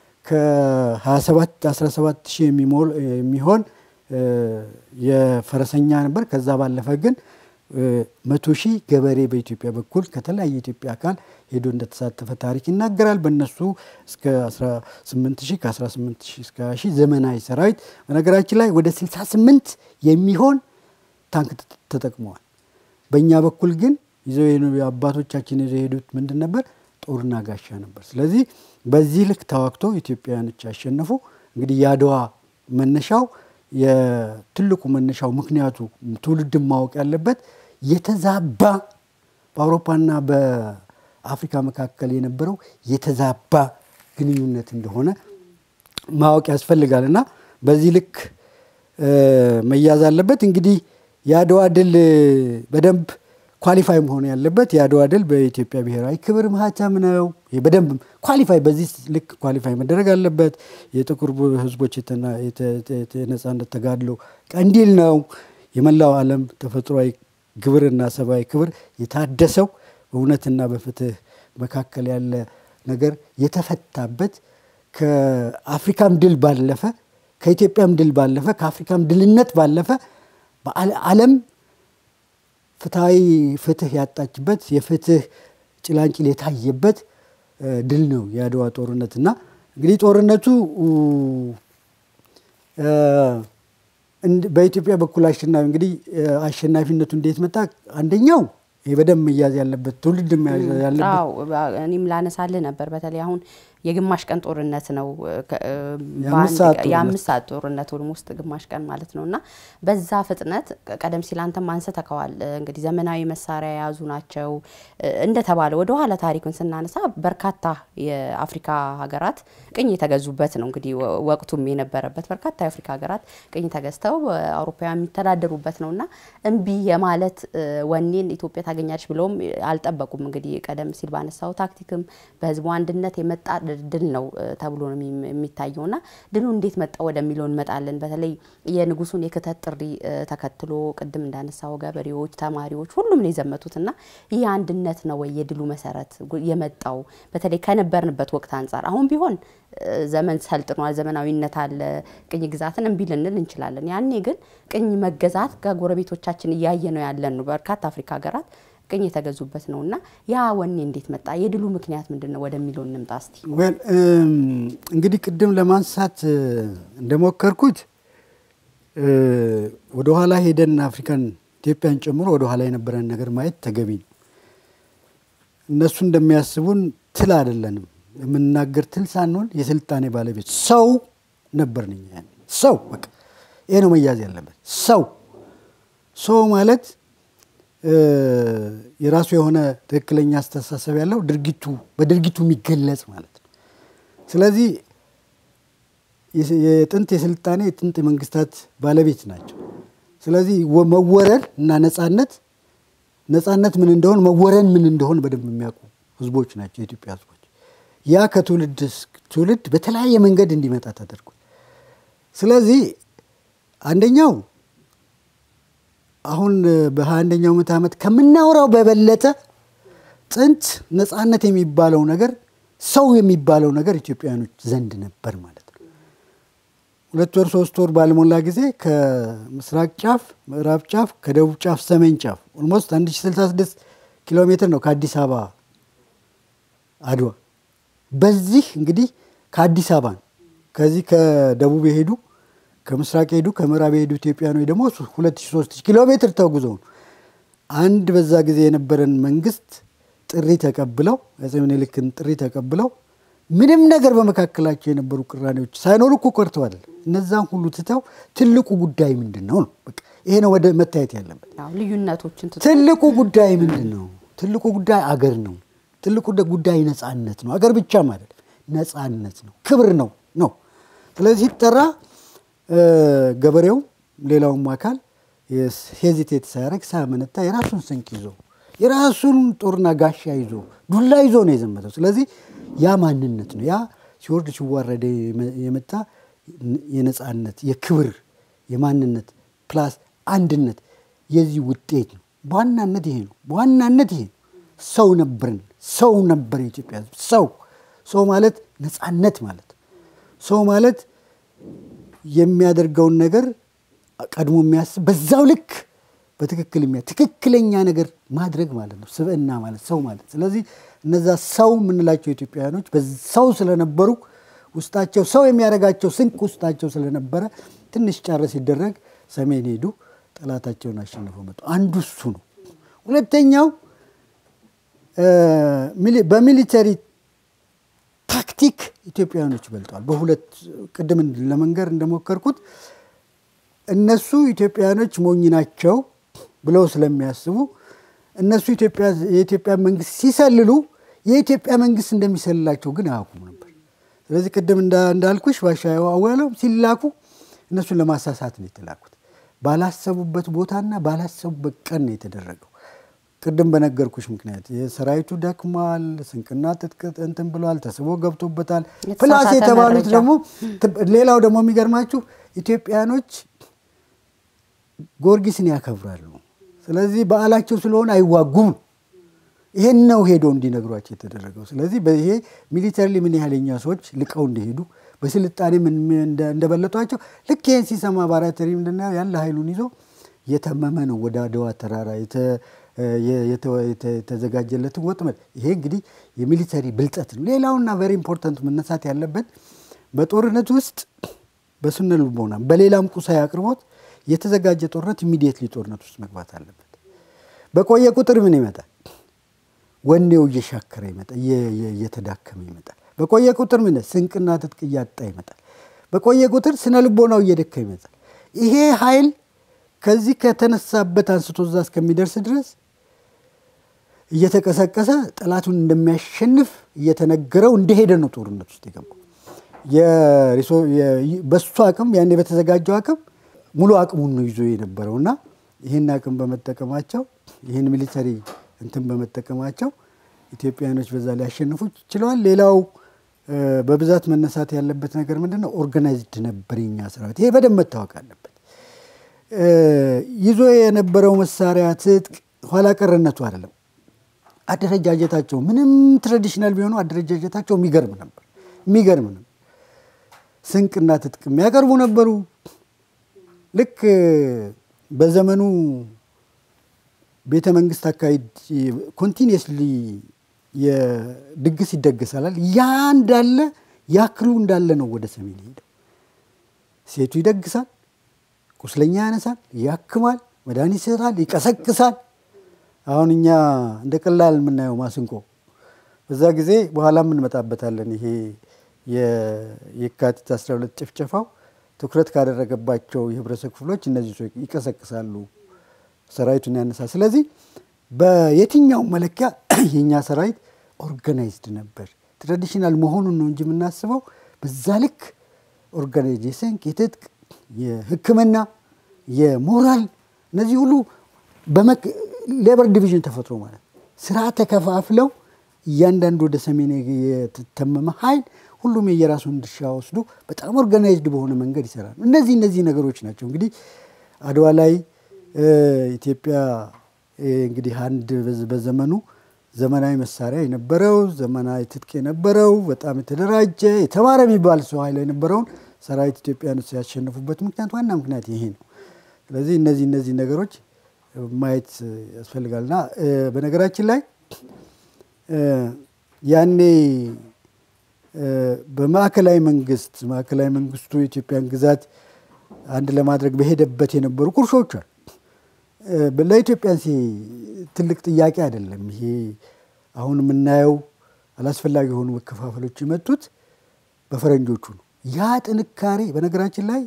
ከ27 17 ሺህ የሚሆን የፈረሰኛ ነበር። ከዛ ባለፈ ግን መቶ ሺህ ገበሬ በኢትዮጵያ በኩል ከተለያየ የኢትዮጵያ አካል ሄዶ እንደተሳተፈ ታሪክ ይናገራል። በእነሱ እስከ 18 ሺህ ከ18 ሺህ እስከ 20 ሺህ ዘመናዊ ሰራዊት በነገራችን ላይ ወደ 68 የሚሆን ታንክ ተጠቅመዋል። በእኛ በኩል ግን ይዘው አባቶቻችን ይዘው የሄዱት ምንድን ነበር? ጦርና ጋሻ ነበር። ስለዚህ በዚህ ልክ ተዋግቶ ኢትዮጵያውያኖች ያሸነፉ። እንግዲህ የአድዋ መነሻው የትልቁ መነሻው ምክንያቱ ትውልድን ማወቅ ያለበት የተዛባ በአውሮፓና በአፍሪካ መካከል የነበረው የተዛባ ግንኙነት እንደሆነ ማወቅ ያስፈልጋል እና በዚህ ልክ መያዝ አለበት። እንግዲህ የአድዋ ድል በደንብ ኳሊፋይ መሆን ያለበት የአድዋ ድል በኢትዮጵያ ብሔራዊ ክብር ማህተም ነው። በደንብ ኳሊፋይ በዚህ ልክ ኳሊፋይ መደረግ አለበት። የጥቁር ሕዝቦች የነጻነት ተጋድሎ ቀንዲል ነው። የመላው ዓለም ተፈጥሯዊ ግብርና ሰብአዊ ክብር የታደሰው በእውነትና በፍትህ መካከል ያለ ነገር የተፈታበት ከአፍሪካም ድል ባለፈ ከኢትዮጵያም ድል ባለፈ ከአፍሪካም ድልነት ባለፈ በዓለም ፍትሐዊ ፍትህ ያጣችበት የፍትህ ጭላንጭል የታየበት ድል ነው የአድዋ ጦርነት እና እንግዲህ ጦርነቱ በኢትዮጵያ በኩል አሸናፊ እንግዲህ አሸናፊነቱ እንዴት መጣ? አንደኛው ይህ በደንብ መያዝ ያለበት ትውልድ መያዝ ያለበት እኔም ላነሳልህ ነበር። በተለይ አሁን የግማሽ ቀን ጦርነት ነው። የአምስት ሰዓት ጦርነት ውስጥ ግማሽ ቀን ማለት ነው እና በዛ ፍጥነት ቀደም ሲል አንተም አንስተከዋል። እንግዲህ ዘመናዊ መሳሪያ የያዙ ናቸው እንደተባለ ወደ ኋላ ታሪኩን ስናነሳ በርካታ የአፍሪካ ሀገራት ቅኝ የተገዙበት ነው። እንግዲህ ወቅቱም የነበረበት በርካታ የአፍሪካ ሀገራት ቅኝ ተገዝተው አውሮፓውያን የሚተዳደሩበት ነው እና እምቢ የማለት ወኔን ኢትዮጵያ ታገኛለች ብለውም አልጠበቁም። እንግዲህ ቀደም ሲል ባነሳው ታክቲክም በህዝቡ አንድነት የመጣ ድል ነው ተብሎ ነው የሚታየው እና ድሉ እንዴት መጣ ወደሚለው እንመጣለን። በተለይ የንጉሱን የክተት ጥሪ ተከትሎ ቅድም እንዳነሳው ገበሬዎች፣ ተማሪዎች ሁሉም ነው የዘመቱት እና ይህ አንድነት ነው ወይ የድሉ መሰረት የመጣው በተለይ ከነበርንበት ወቅት አንጻር አሁን ቢሆን ዘመን ሰልጥኗል፣ ዘመናዊነት አለ፣ ቅኝ ግዛትን እምቢ ልንል እንችላለን። ያኔ ግን ቅኝ መገዛት ከጎረቤቶቻችን እያየ ነው ያለን ነው በርካታ አፍሪካ ሀገራት ቅኝ የተገዙበት ነው እና ያ ወኔ እንዴት መጣ? የድሉ ምክንያት ምንድን ነው ወደሚለው እንምጣ እስቲ። እንግዲህ ቅድም ለማንሳት እንደሞከርኩት ወደኋላ ሄደን አፍሪካን ኢትዮጵያን ጨምሮ ወደኋላ የነበረን ነገር ማየት ተገቢ ነው። እነሱ እንደሚያስቡን ትል አይደለንም። የምንናገር ትል ሳንሆን የስልጣኔ ባለቤት ሰው ነበርን እኛ። ሰው በቃ ይሄ ነው መያዝ ያለበት። ሰው ሰው ማለት የራሱ የሆነ ትክክለኛ አስተሳሰብ ያለው ድርጊቱ በድርጊቱ የሚገለጽ ማለት ነው። ስለዚህ የጥንት የስልጣኔ የጥንት የመንግስታት ባለቤት ናቸው። ስለዚህ መወረን እና ነጻነት ነጻነት ምን እንደሆን መወረን ምን እንደሆን በደንብ የሚያውቁ ህዝቦች ናቸው የኢትዮጵያ ህዝቦች። ያ ከትውልድ ትውልድ በተለያየ መንገድ እንዲመጣ ተደርጓል። ስለዚህ አንደኛው አሁን በሀያ አንደኛው ምዕተ ዓመት ከምናወራው በበለጠ ጥንት ነጻነት የሚባለው ነገር ሰው የሚባለው ነገር ኢትዮጵያውያኖች ዘንድ ነበር ማለት ነው። ሁለት ወር ሶስት ወር ባልሞላ ጊዜ ከምስራቅ ጫፍ ምዕራብ ጫፍ ከደቡብ ጫፍ ሰሜን ጫፍ ኦልሞስት 1066 ኪሎ ሜትር ነው ከአዲስ አበባ አድዋ። በዚህ እንግዲህ ከአዲስ አበባ ነው ከዚህ ከደቡብ የሄዱ ከምስራቅ የሄዱ ከምዕራብ የሄዱ ኢትዮጵያኖች ደግሞ 2300 ኪሎ ሜትር ተጉዘው ነው አንድ በዛ ጊዜ የነበረን መንግስት ጥሪ ተቀብለው አፄ ምኒልክን ጥሪ ተቀብለው ምንም ነገር በመካከላቸው የነበሩ ቅራኔዎች ሳይኖሩ እኮ ቀርተዋል። እነዛን ሁሉ ትተው ትልቁ ጉዳይ ምንድን ነው ነው በቃ ይሄ ነው ወደ መታየት ያለበት። ልዩነቶችን ትልቁ ጉዳይ ምንድን ነው? ትልቁ ጉዳይ አገር ነው። ትልቁ ጉዳይ ነጻነት ነው። አገር ብቻ ማለት ነጻነት ነው፣ ክብር ነው ነው። ስለዚህ ሲጠራ ገበሬው ሌላውም አካል ሄዚቴት ሳያደርግ ሳያመነታ የራሱን ስንቅ ይዞ የራሱን ጦርና ጋሻ ይዞ ዱላ ይዞ ነው የዘመተው። ስለዚህ ያ ማንነት ነው። ያ ሲወርድ ሲዋረደ የመጣ የነጻነት የክብር የማንነት ፕላስ አንድነት የዚህ ውጤት ነው። በዋናነት ይሄ ነው። በዋናነት ይሄ ነው። ሰው ነበርን። ሰው ነበር የኢትዮጵያ ሕዝብ። ሰው ሰው ማለት ነጻነት ማለት ሰው ማለት የሚያደርገውን ነገር ቀድሞ የሚያስብ በዛው ልክ በትክክል የሚያ ትክክለኛ ነገር ማድረግ ማለት ነው። ስብዕና ማለት ሰው ማለት ስለዚህ እነዛ ሰው የምንላቸው ኢትዮጵያውያኖች ሰው ስለነበሩ ውስጣቸው ሰው የሚያደርጋቸው ስንቅ ውስጣቸው ስለነበረ ትንሽ ጫረ ሲደረግ ሰሜን ሄዱ፣ ጠላታቸውን አሸንፈው መጡ። አንዱ እሱ ነው። ሁለተኛው በሚሊተሪ ታክቲክ ኢትዮጵያውያኖች ይበልጠዋል። በሁለት ቅድም ለመንገር እንደሞከርኩት እነሱ ኢትዮጵያውያኖች ሞኝ ናቸው ብለው ስለሚያስቡ እነሱ የኢትዮጵያ መንግስት ሲሰልሉ የኢትዮጵያ መንግስት እንደሚሰልላቸው ግን አያውቁም ነበር። ስለዚህ ቅድም እንዳልኩሽ ባሻ አወለው ሲላኩ እነሱን ለማሳሳት ነው የተላኩት። ባላሰቡበት ቦታና ባላሰቡበት ቀን ነው የተደረገው። ቅድም በነገርኩሽ ምክንያት የሰራዊቱ ደክሟል፣ ስንቅና ትጥቅ እንትን ብሏል፣ ተስቦ ገብቶበታል። ፕላስ የተባሉት ደግሞ ሌላው ደግሞ የሚገርማችሁ ኢትዮጵያኖች ጊዮርጊስን ያከብራሉ። ስለዚህ በዓላቸው ስለሆነ አይዋጉም። ይሄን ነው ሄዶ እንዲነግሯቸው የተደረገው። ስለዚህ ይሄ ሚሊተሪ ምን ያህል የኛ ሰዎች ልቀው እንደሄዱ በስልጣኔ እንደበለጧቸው ልክ ይህን ሲሰማ ባራተሪ ምንድነው ያለ ኃይሉን ይዞ የተመመ ነው ወደ አድዋ ተራራ የተዘጋጀለትን ወጥመድ። ይሄ እንግዲህ የሚሊተሪ ብልጠት ነው። ሌላውና ቨሪ ኢምፖርታንት መነሳት ያለበት በጦርነት ውስጥ በስነ ልቦና በሌላም ቁሳዊ አቅርቦት የተዘጋጀ ጦርነት ኢሚዲየትሊ ጦርነት ውስጥ መግባት አለበት። በቆየ ቁጥር ምን ይመጣል? ወኔው እየሻከረ ይመጣል፣ እየተዳከመ ይመጣል። በቆየ ቁጥር ምን ስንቅና ትጥቅ እያጣ ይመጣል። በቆየ ቁጥር ስነ ልቦናው እየደካ ይመጣል። ይሄ ኃይል ከዚህ ከተነሳበት አንስቶ እዛ እስከሚደርስ ድረስ እየተቀሰቀሰ ጠላቱን እንደሚያሸንፍ እየተነገረው እንደሄደ ነው ጦርነት ውስጥ የገባው። በሱ አቅም ያኔ በተዘጋጀው አቅም ሙሉ አቅሙን ነው ይዞ የነበረው እና ይህን አቅም በመጠቀማቸው ይህን ሚሊተሪ እንትን በመጠቀማቸው ኢትዮጵያውያኖች በዛ ሊያሸንፉ ችለዋል። ሌላው በብዛት መነሳት ያለበት ነገር ምንድን ነው? ኦርጋናይዝድ ነበር የኛ ሰራዊት። ይሄ በደንብ መታወቅ አለበት። ይዞ የነበረው መሳሪያ ትጥቅ ኋላ ቀርነቱ አይደለም፣ አደረጃጀታቸው ምንም ትራዲሽናል ቢሆኑ አደረጃጀታቸው የሚገርም ነበር። የሚገርም ነበር። ስንቅና ትጥቅ የሚያቀርቡ ነበሩ። ልክ በዘመኑ ቤተ መንግስት አካባቢ ኮንቲኒየስሊ የድግስ ይደገሳላል። ያ እንዳለ ያክሉ እንዳለ ነው ወደ ሰሜን ሄደው። ሴቱ ይደግሳል፣ ቁስለኛ ያነሳል፣ ያክማል፣ መድኃኒት ይሰጣል፣ ይቀሰቅሳል። አሁን እኛ እንደ ቀላል የምናየው ማስንቆ በዛ ጊዜ በኋላ እንመጣበታለን። ይሄ የካቲት 12 ጭፍጨፋው ትኩረት ካደረገባቸው የህብረተሰብ ክፍሎች እነዚህ ሰዎች ይቀሰቅሳሉ፣ ሰራዊቱን ያነሳል። ስለዚህ በየትኛው መለኪያ የእኛ ሰራዊት ኦርጋናይዝድ ነበር። ትራዲሽናል መሆኑን ነው እንጂ የምናስበው በዛ ልክ ኦርጋናይዜሽን፣ የትጥቅ፣ የሕክምና፣ የሞራል እነዚህ ሁሉ ሌበር ዲቪዥን ተፈጥሮ ማለት ስራ ተከፋፍለው እያንዳንዱ ወደ ሰሜን የተተመመ ኃይል ሁሉም የየራሱን ድርሻ ወስዶ በጣም ኦርጋናይዝድ በሆነ መንገድ ይሰራል። እነዚህ እነዚህ ነገሮች ናቸው እንግዲህ አድዋ ላይ ኢትዮጵያ እንግዲህ አንድ በዘመኑ ዘመናዊ መሳሪያ የነበረው ዘመናዊ ትጥቅ የነበረው በጣም የተደራጀ የተማረ የሚባል ሰው ኃይል የነበረውን ሰራዊት ኢትዮጵያኖች ያሸነፉበት ምክንያት ዋና ምክንያት ይሄ ነው። ስለዚህ እነዚህ እነዚህ ነገሮች ማየት ያስፈልጋልና በነገራችን ላይ ያኔ በማዕከላዊ መንግስት ማዕከላዊ መንግስቱ የኢትዮጵያን ግዛት አንድ ለማድረግ በሄደበት የነበሩ ቁርሾች አሉ። ለኢትዮጵያ ትልቅ ጥያቄ አይደለም። ይሄ አሁን የምናየው አላስፈላጊ የሆኑ መከፋፈሎች የመጡት በፈረንጆቹ ነው። ያ ጥንካሬ በነገራችን ላይ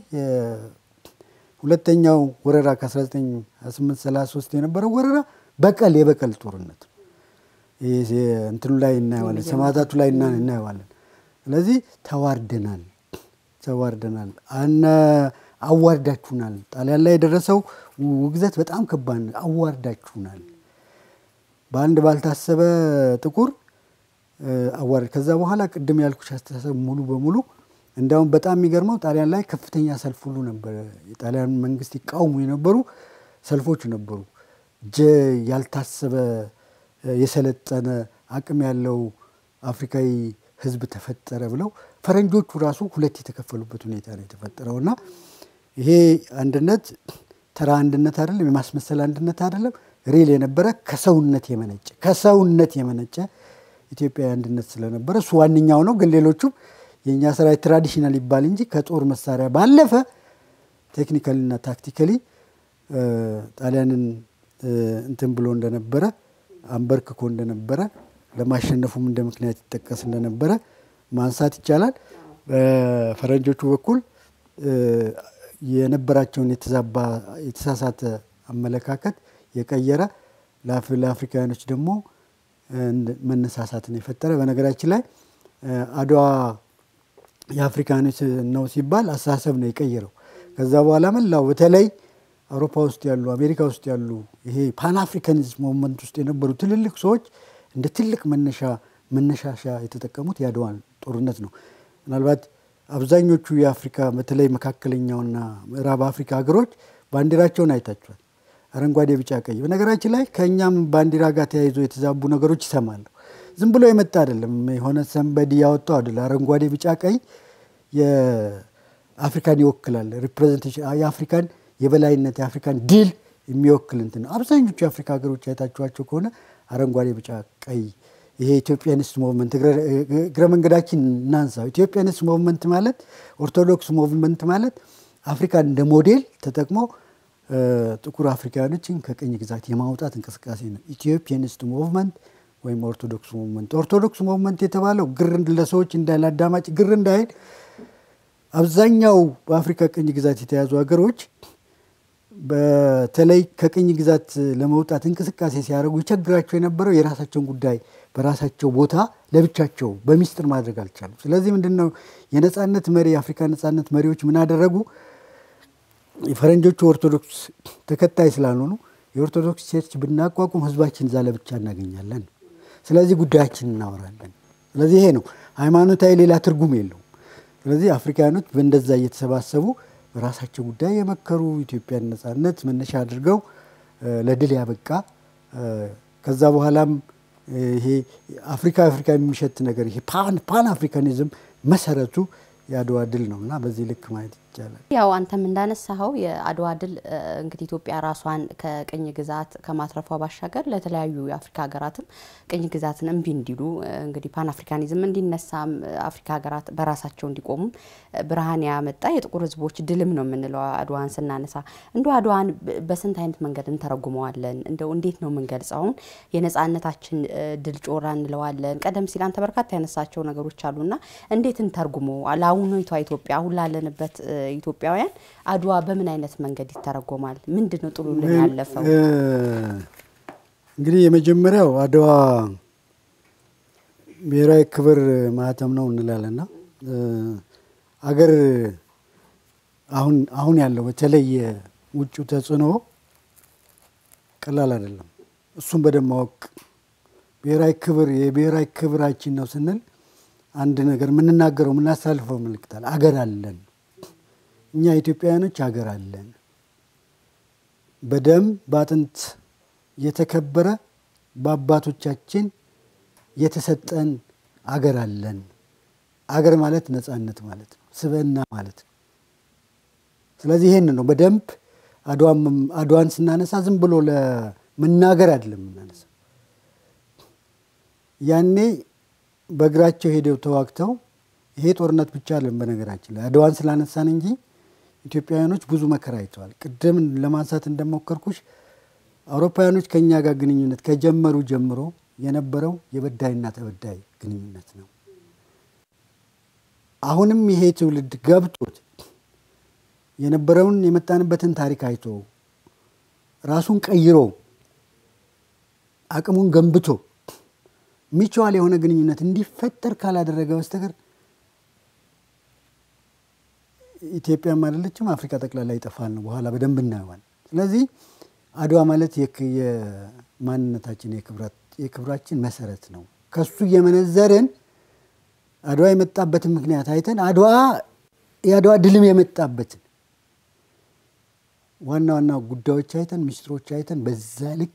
ሁለተኛው ወረራ ከ1928/33 የነበረው ወረራ በቀል የበቀል ጦርነት እንትኑ ላይ እናየዋለን፣ ሰማዕታቱ ላይ እናየዋለን። ስለዚህ ተዋርደናል ተዋርደናል፣ አዋርዳችሁናል። ጣሊያን ላይ የደረሰው ውግዘት በጣም ከባድ ነው። አዋርዳችሁናል፣ በአንድ ባልታሰበ ጥቁር አዋርድ። ከዛ በኋላ ቅድም ያልኩሽ አስተሳሰብ ሙሉ በሙሉ እንዲያውም በጣም የሚገርመው ጣሊያን ላይ ከፍተኛ ሰልፍ ሁሉ ነበረ። የጣሊያን መንግስት ይቃወሙ የነበሩ ሰልፎች ነበሩ። ያልታሰበ የሰለጠነ አቅም ያለው አፍሪካዊ ህዝብ ተፈጠረ ብለው ፈረንጆቹ ራሱ ሁለት የተከፈሉበት ሁኔታ ነው የተፈጠረው እና ይሄ አንድነት ተራ አንድነት አይደለም፣ የማስመሰል አንድነት አይደለም። ሪል የነበረ ከሰውነት የመነጨ ከሰውነት የመነጨ ኢትዮጵያዊ አንድነት ስለነበረ እሱ ዋነኛው ነው። ግን ሌሎቹም የእኛ ሰራዊት ትራዲሽናል ይባል እንጂ ከጦር መሳሪያ ባለፈ ቴክኒካሊና ታክቲካሊ ጣሊያንን እንትን ብሎ እንደነበረ አንበርክኮ እንደነበረ ለማሸነፉም እንደ ምክንያት ይጠቀስ እንደነበረ ማንሳት ይቻላል። በፈረንጆቹ በኩል የነበራቸውን የተዛባ የተሳሳተ አመለካከት የቀየረ ለአፍሪካውያኖች ደግሞ መነሳሳትን የፈጠረ በነገራችን ላይ አድዋ የአፍሪካኖች ነው ሲባል አስተሳሰብ ነው የቀየረው። ከዛ በኋላ መላው በተለይ አውሮፓ ውስጥ ያሉ አሜሪካ ውስጥ ያሉ ይሄ ፓን አፍሪካኒዝም ሞመንት ውስጥ የነበሩ ትልልቅ ሰዎች እንደ ትልቅ መነሻ መነሻሻ የተጠቀሙት የአድዋን ጦርነት ነው። ምናልባት አብዛኞቹ የአፍሪካ በተለይ መካከለኛውና ምዕራብ አፍሪካ ሀገሮች ባንዲራቸውን አይታችኋል። አረንጓዴ፣ ቢጫ፣ ቀይ። በነገራችን ላይ ከእኛም ባንዲራ ጋር ተያይዞ የተዛቡ ነገሮች ይሰማሉ። ዝም ብሎ የመጣ አይደለም። የሆነ ሰንበዲ ያወጣው አይደለም። አረንጓዴ፣ ቢጫ፣ ቀይ የአፍሪካን ይወክላል። ሪፕሬዘንቴሽን የአፍሪካን የበላይነት የአፍሪካን ድል የሚወክል እንትን ነው። አብዛኞቹ የአፍሪካ ሀገሮች አይታችኋቸው ከሆነ አረንጓዴ፣ ቢጫ፣ ቀይ ይሄ ኢትዮጵያኒስት ሞቭመንት እግረ መንገዳችን እናንሳው። ኢትዮጵያኒስት ሞቭመንት ማለት ኦርቶዶክስ ሞቭመንት ማለት አፍሪካን እንደ ሞዴል ተጠቅሞ ጥቁር አፍሪካውያኖችን ከቅኝ ግዛት የማውጣት እንቅስቃሴ ነው። ኢትዮጵያኒስት ሞቭመንት ወይም ኦርቶዶክስ ሞቭመንት። ኦርቶዶክስ ሞቭመንት የተባለው ግር ለሰዎች እንዳይል አዳማጭ ግር እንዳይል አብዛኛው በአፍሪካ ቅኝ ግዛት የተያዙ ሀገሮች በተለይ ከቅኝ ግዛት ለመውጣት እንቅስቃሴ ሲያደርጉ ይቸግራቸው የነበረው የራሳቸውን ጉዳይ በራሳቸው ቦታ ለብቻቸው በሚስጥር ማድረግ አልቻሉም። ስለዚህ ምንድን ነው የነጻነት መሪ የአፍሪካ ነጻነት መሪዎች ምን አደረጉ? የፈረንጆቹ ኦርቶዶክስ ተከታይ ስላልሆኑ የኦርቶዶክስ ቸርች ብናቋቁም ህዝባችን እዛ ለብቻ እናገኛለን። ስለዚህ ጉዳያችን እናወራለን። ስለዚህ ይሄ ነው ሃይማኖታዊ፣ ሌላ ትርጉም የለውም። ስለዚህ አፍሪካኖች በእንደዛ እየተሰባሰቡ በራሳቸው ጉዳይ የመከሩ ኢትዮጵያን ነጻነት መነሻ አድርገው ለድል ያበቃ ከዛ በኋላም ይሄ አፍሪካ አፍሪካ የሚሸት ነገር ይሄ ፓን አፍሪካኒዝም መሰረቱ የአድዋ ድል ነው እና በዚህ ልክ ማየት ይቻላል። ያው አንተም እንዳነሳኸው የአድዋ ድል እንግዲህ ኢትዮጵያ ራሷን ከቅኝ ግዛት ከማትረፏ ባሻገር ለተለያዩ የአፍሪካ ሀገራትም ቅኝ ግዛትን እምቢ እንዲሉ እንግዲህ ፓን አፍሪካኒዝም እንዲነሳም አፍሪካ ሀገራት በራሳቸው እንዲቆሙም ብርሃን ያመጣ የጥቁር ሕዝቦች ድልም ነው የምንለው አድዋን ስናነሳ። እንደ አድዋን በስንት አይነት መንገድ እንተረጉመዋለን? እንደው እንዴት ነው የምንገልጸውን? የነጻነታችን ድል ጮራ እንለዋለን። ቀደም ሲል አንተ በርካታ ያነሳቸው ነገሮች አሉና እንዴት እንተርጉሞ ለአሁኗቷ ኢትዮጵያ አሁን ላለንበት ኢትዮጵያውያን አድዋ በምን አይነት መንገድ ይተረጎማል? ምንድን ነው ጥሎልን ያለፈው? እንግዲህ የመጀመሪያው አድዋ ብሔራዊ ክብር ማህተም ነው እንላለና አገር አሁን አሁን ያለው በተለይ ውጩ ተጽዕኖ ቀላል አይደለም። እሱም በደንብ ማወቅ ብሔራዊ ክብር የብሔራዊ ክብራችን ነው ስንል አንድ ነገር የምንናገረው የምናሳልፈው ምልክታል። አገር አለን እኛ ኢትዮጵያውያኖች አገር አለን። በደም በአጥንት የተከበረ በአባቶቻችን የተሰጠን አገር አለን። አገር ማለት ነፃነት ማለት ነው፣ ስብዕና ማለት ነው። ስለዚህ ይሄን ነው በደንብ አድዋን ስናነሳ ዝም ብሎ ለመናገር አይደለም የምናነሳ። ያኔ በእግራቸው ሄደው ተዋግተው ይሄ ጦርነት ብቻ አለን። በነገራችን ላይ አድዋን ስላነሳን እንጂ ኢትዮጵያውያኖች ብዙ መከራ አይተዋል። ቅድም ለማንሳት እንደሞከርኩሽ አውሮፓውያኖች ከእኛ ጋር ግንኙነት ከጀመሩ ጀምሮ የነበረው የበዳይና ተበዳይ ግንኙነት ነው። አሁንም ይሄ ትውልድ ገብቶት የነበረውን የመጣንበትን ታሪክ አይቶ ራሱን ቀይሮ አቅሙን ገንብቶ ሚችዋል የሆነ ግንኙነት እንዲፈጠር ካላደረገ በስተቀር ኢትዮጵያም አይደለችም አፍሪካ ጠቅላላ ይጠፋል ነው። በኋላ በደንብ እናየዋል። ስለዚህ አድዋ ማለት የማንነታችን የክብራችን መሰረት ነው። ከሱ እየመነዘርን አድዋ የመጣበትን ምክንያት አይተን አድዋ የአድዋ ድልም የመጣበትን ዋና ዋና ጉዳዮች አይተን ሚስጥሮች አይተን በዛ ልክ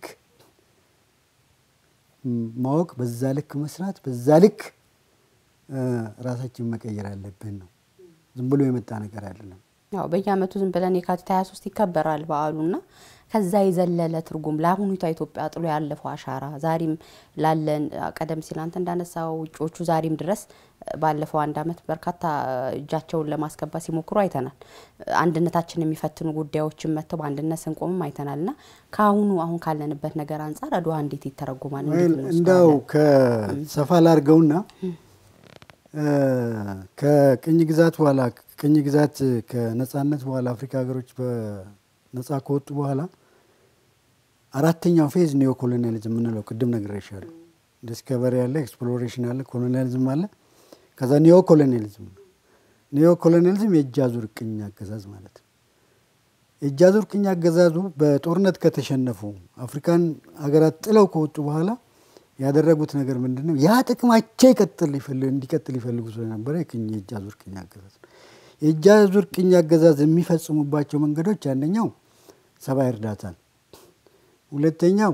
ማወቅ፣ በዛ ልክ መስራት፣ በዛ ልክ ራሳችን መቀየር አለብን ነው። ዝም ብሎ የመጣ ነገር አይደለም። ያው በየዓመቱ ዝም ብለን የካቲት 23 ይከበራል በዓሉና ከዛ የዘለለ ትርጉም ለአሁኒቷ ኢትዮጵያ ጥሎ ያለፈው አሻራ ዛሬም ላለን ቀደም ሲል አንተ እንዳነሳው ውጮቹ ዛሬም ድረስ ባለፈው አንድ ዓመት በርካታ እጃቸውን ለማስገባት ሲሞክሩ አይተናል። አንድነታችን የሚፈትኑ ጉዳዮችን መጥተው በአንድነት ስንቆምም አይተናል እና ከአሁኑ አሁን ካለንበት ነገር አንጻር አድዋ እንዴት ይተረጉማል? እንደው ከሰፋ ላርገውና ከቅኝ ግዛት በኋላ ቅኝ ግዛት ከነጻነት በኋላ አፍሪካ ሀገሮች ነጻ ከወጡ በኋላ አራተኛው ፌዝ ኒዮ ኮሎኒያሊዝም የምንለው ቅድም ነግሬሻለሁ። ዲስከቨሪ አለ፣ ኤክስፕሎሬሽን አለ፣ ኮሎኒያሊዝም አለ። ከዛ ኒዮ ኮሎኒያሊዝም ነው። ኒዮ ኮሎኒያሊዝም የእጅ አዙር ቅኝ አገዛዝ ማለት ነው። የእጅ አዙር ቅኝ አገዛዙ በጦርነት ከተሸነፉ አፍሪካን ሀገራት ጥለው ከወጡ በኋላ ያደረጉት ነገር ምንድን ነው? ያ ጥቅማቸው ይቀጥል እንዲቀጥል ይፈልጉ ስለነበረ የእጅ አዙር ቅኝ አገዛዝ ነው። የእጅ አዙር ቅኝ አገዛዝ የሚፈጽሙባቸው መንገዶች አንደኛው ሰብአዊ እርዳታ ነው። ሁለተኛው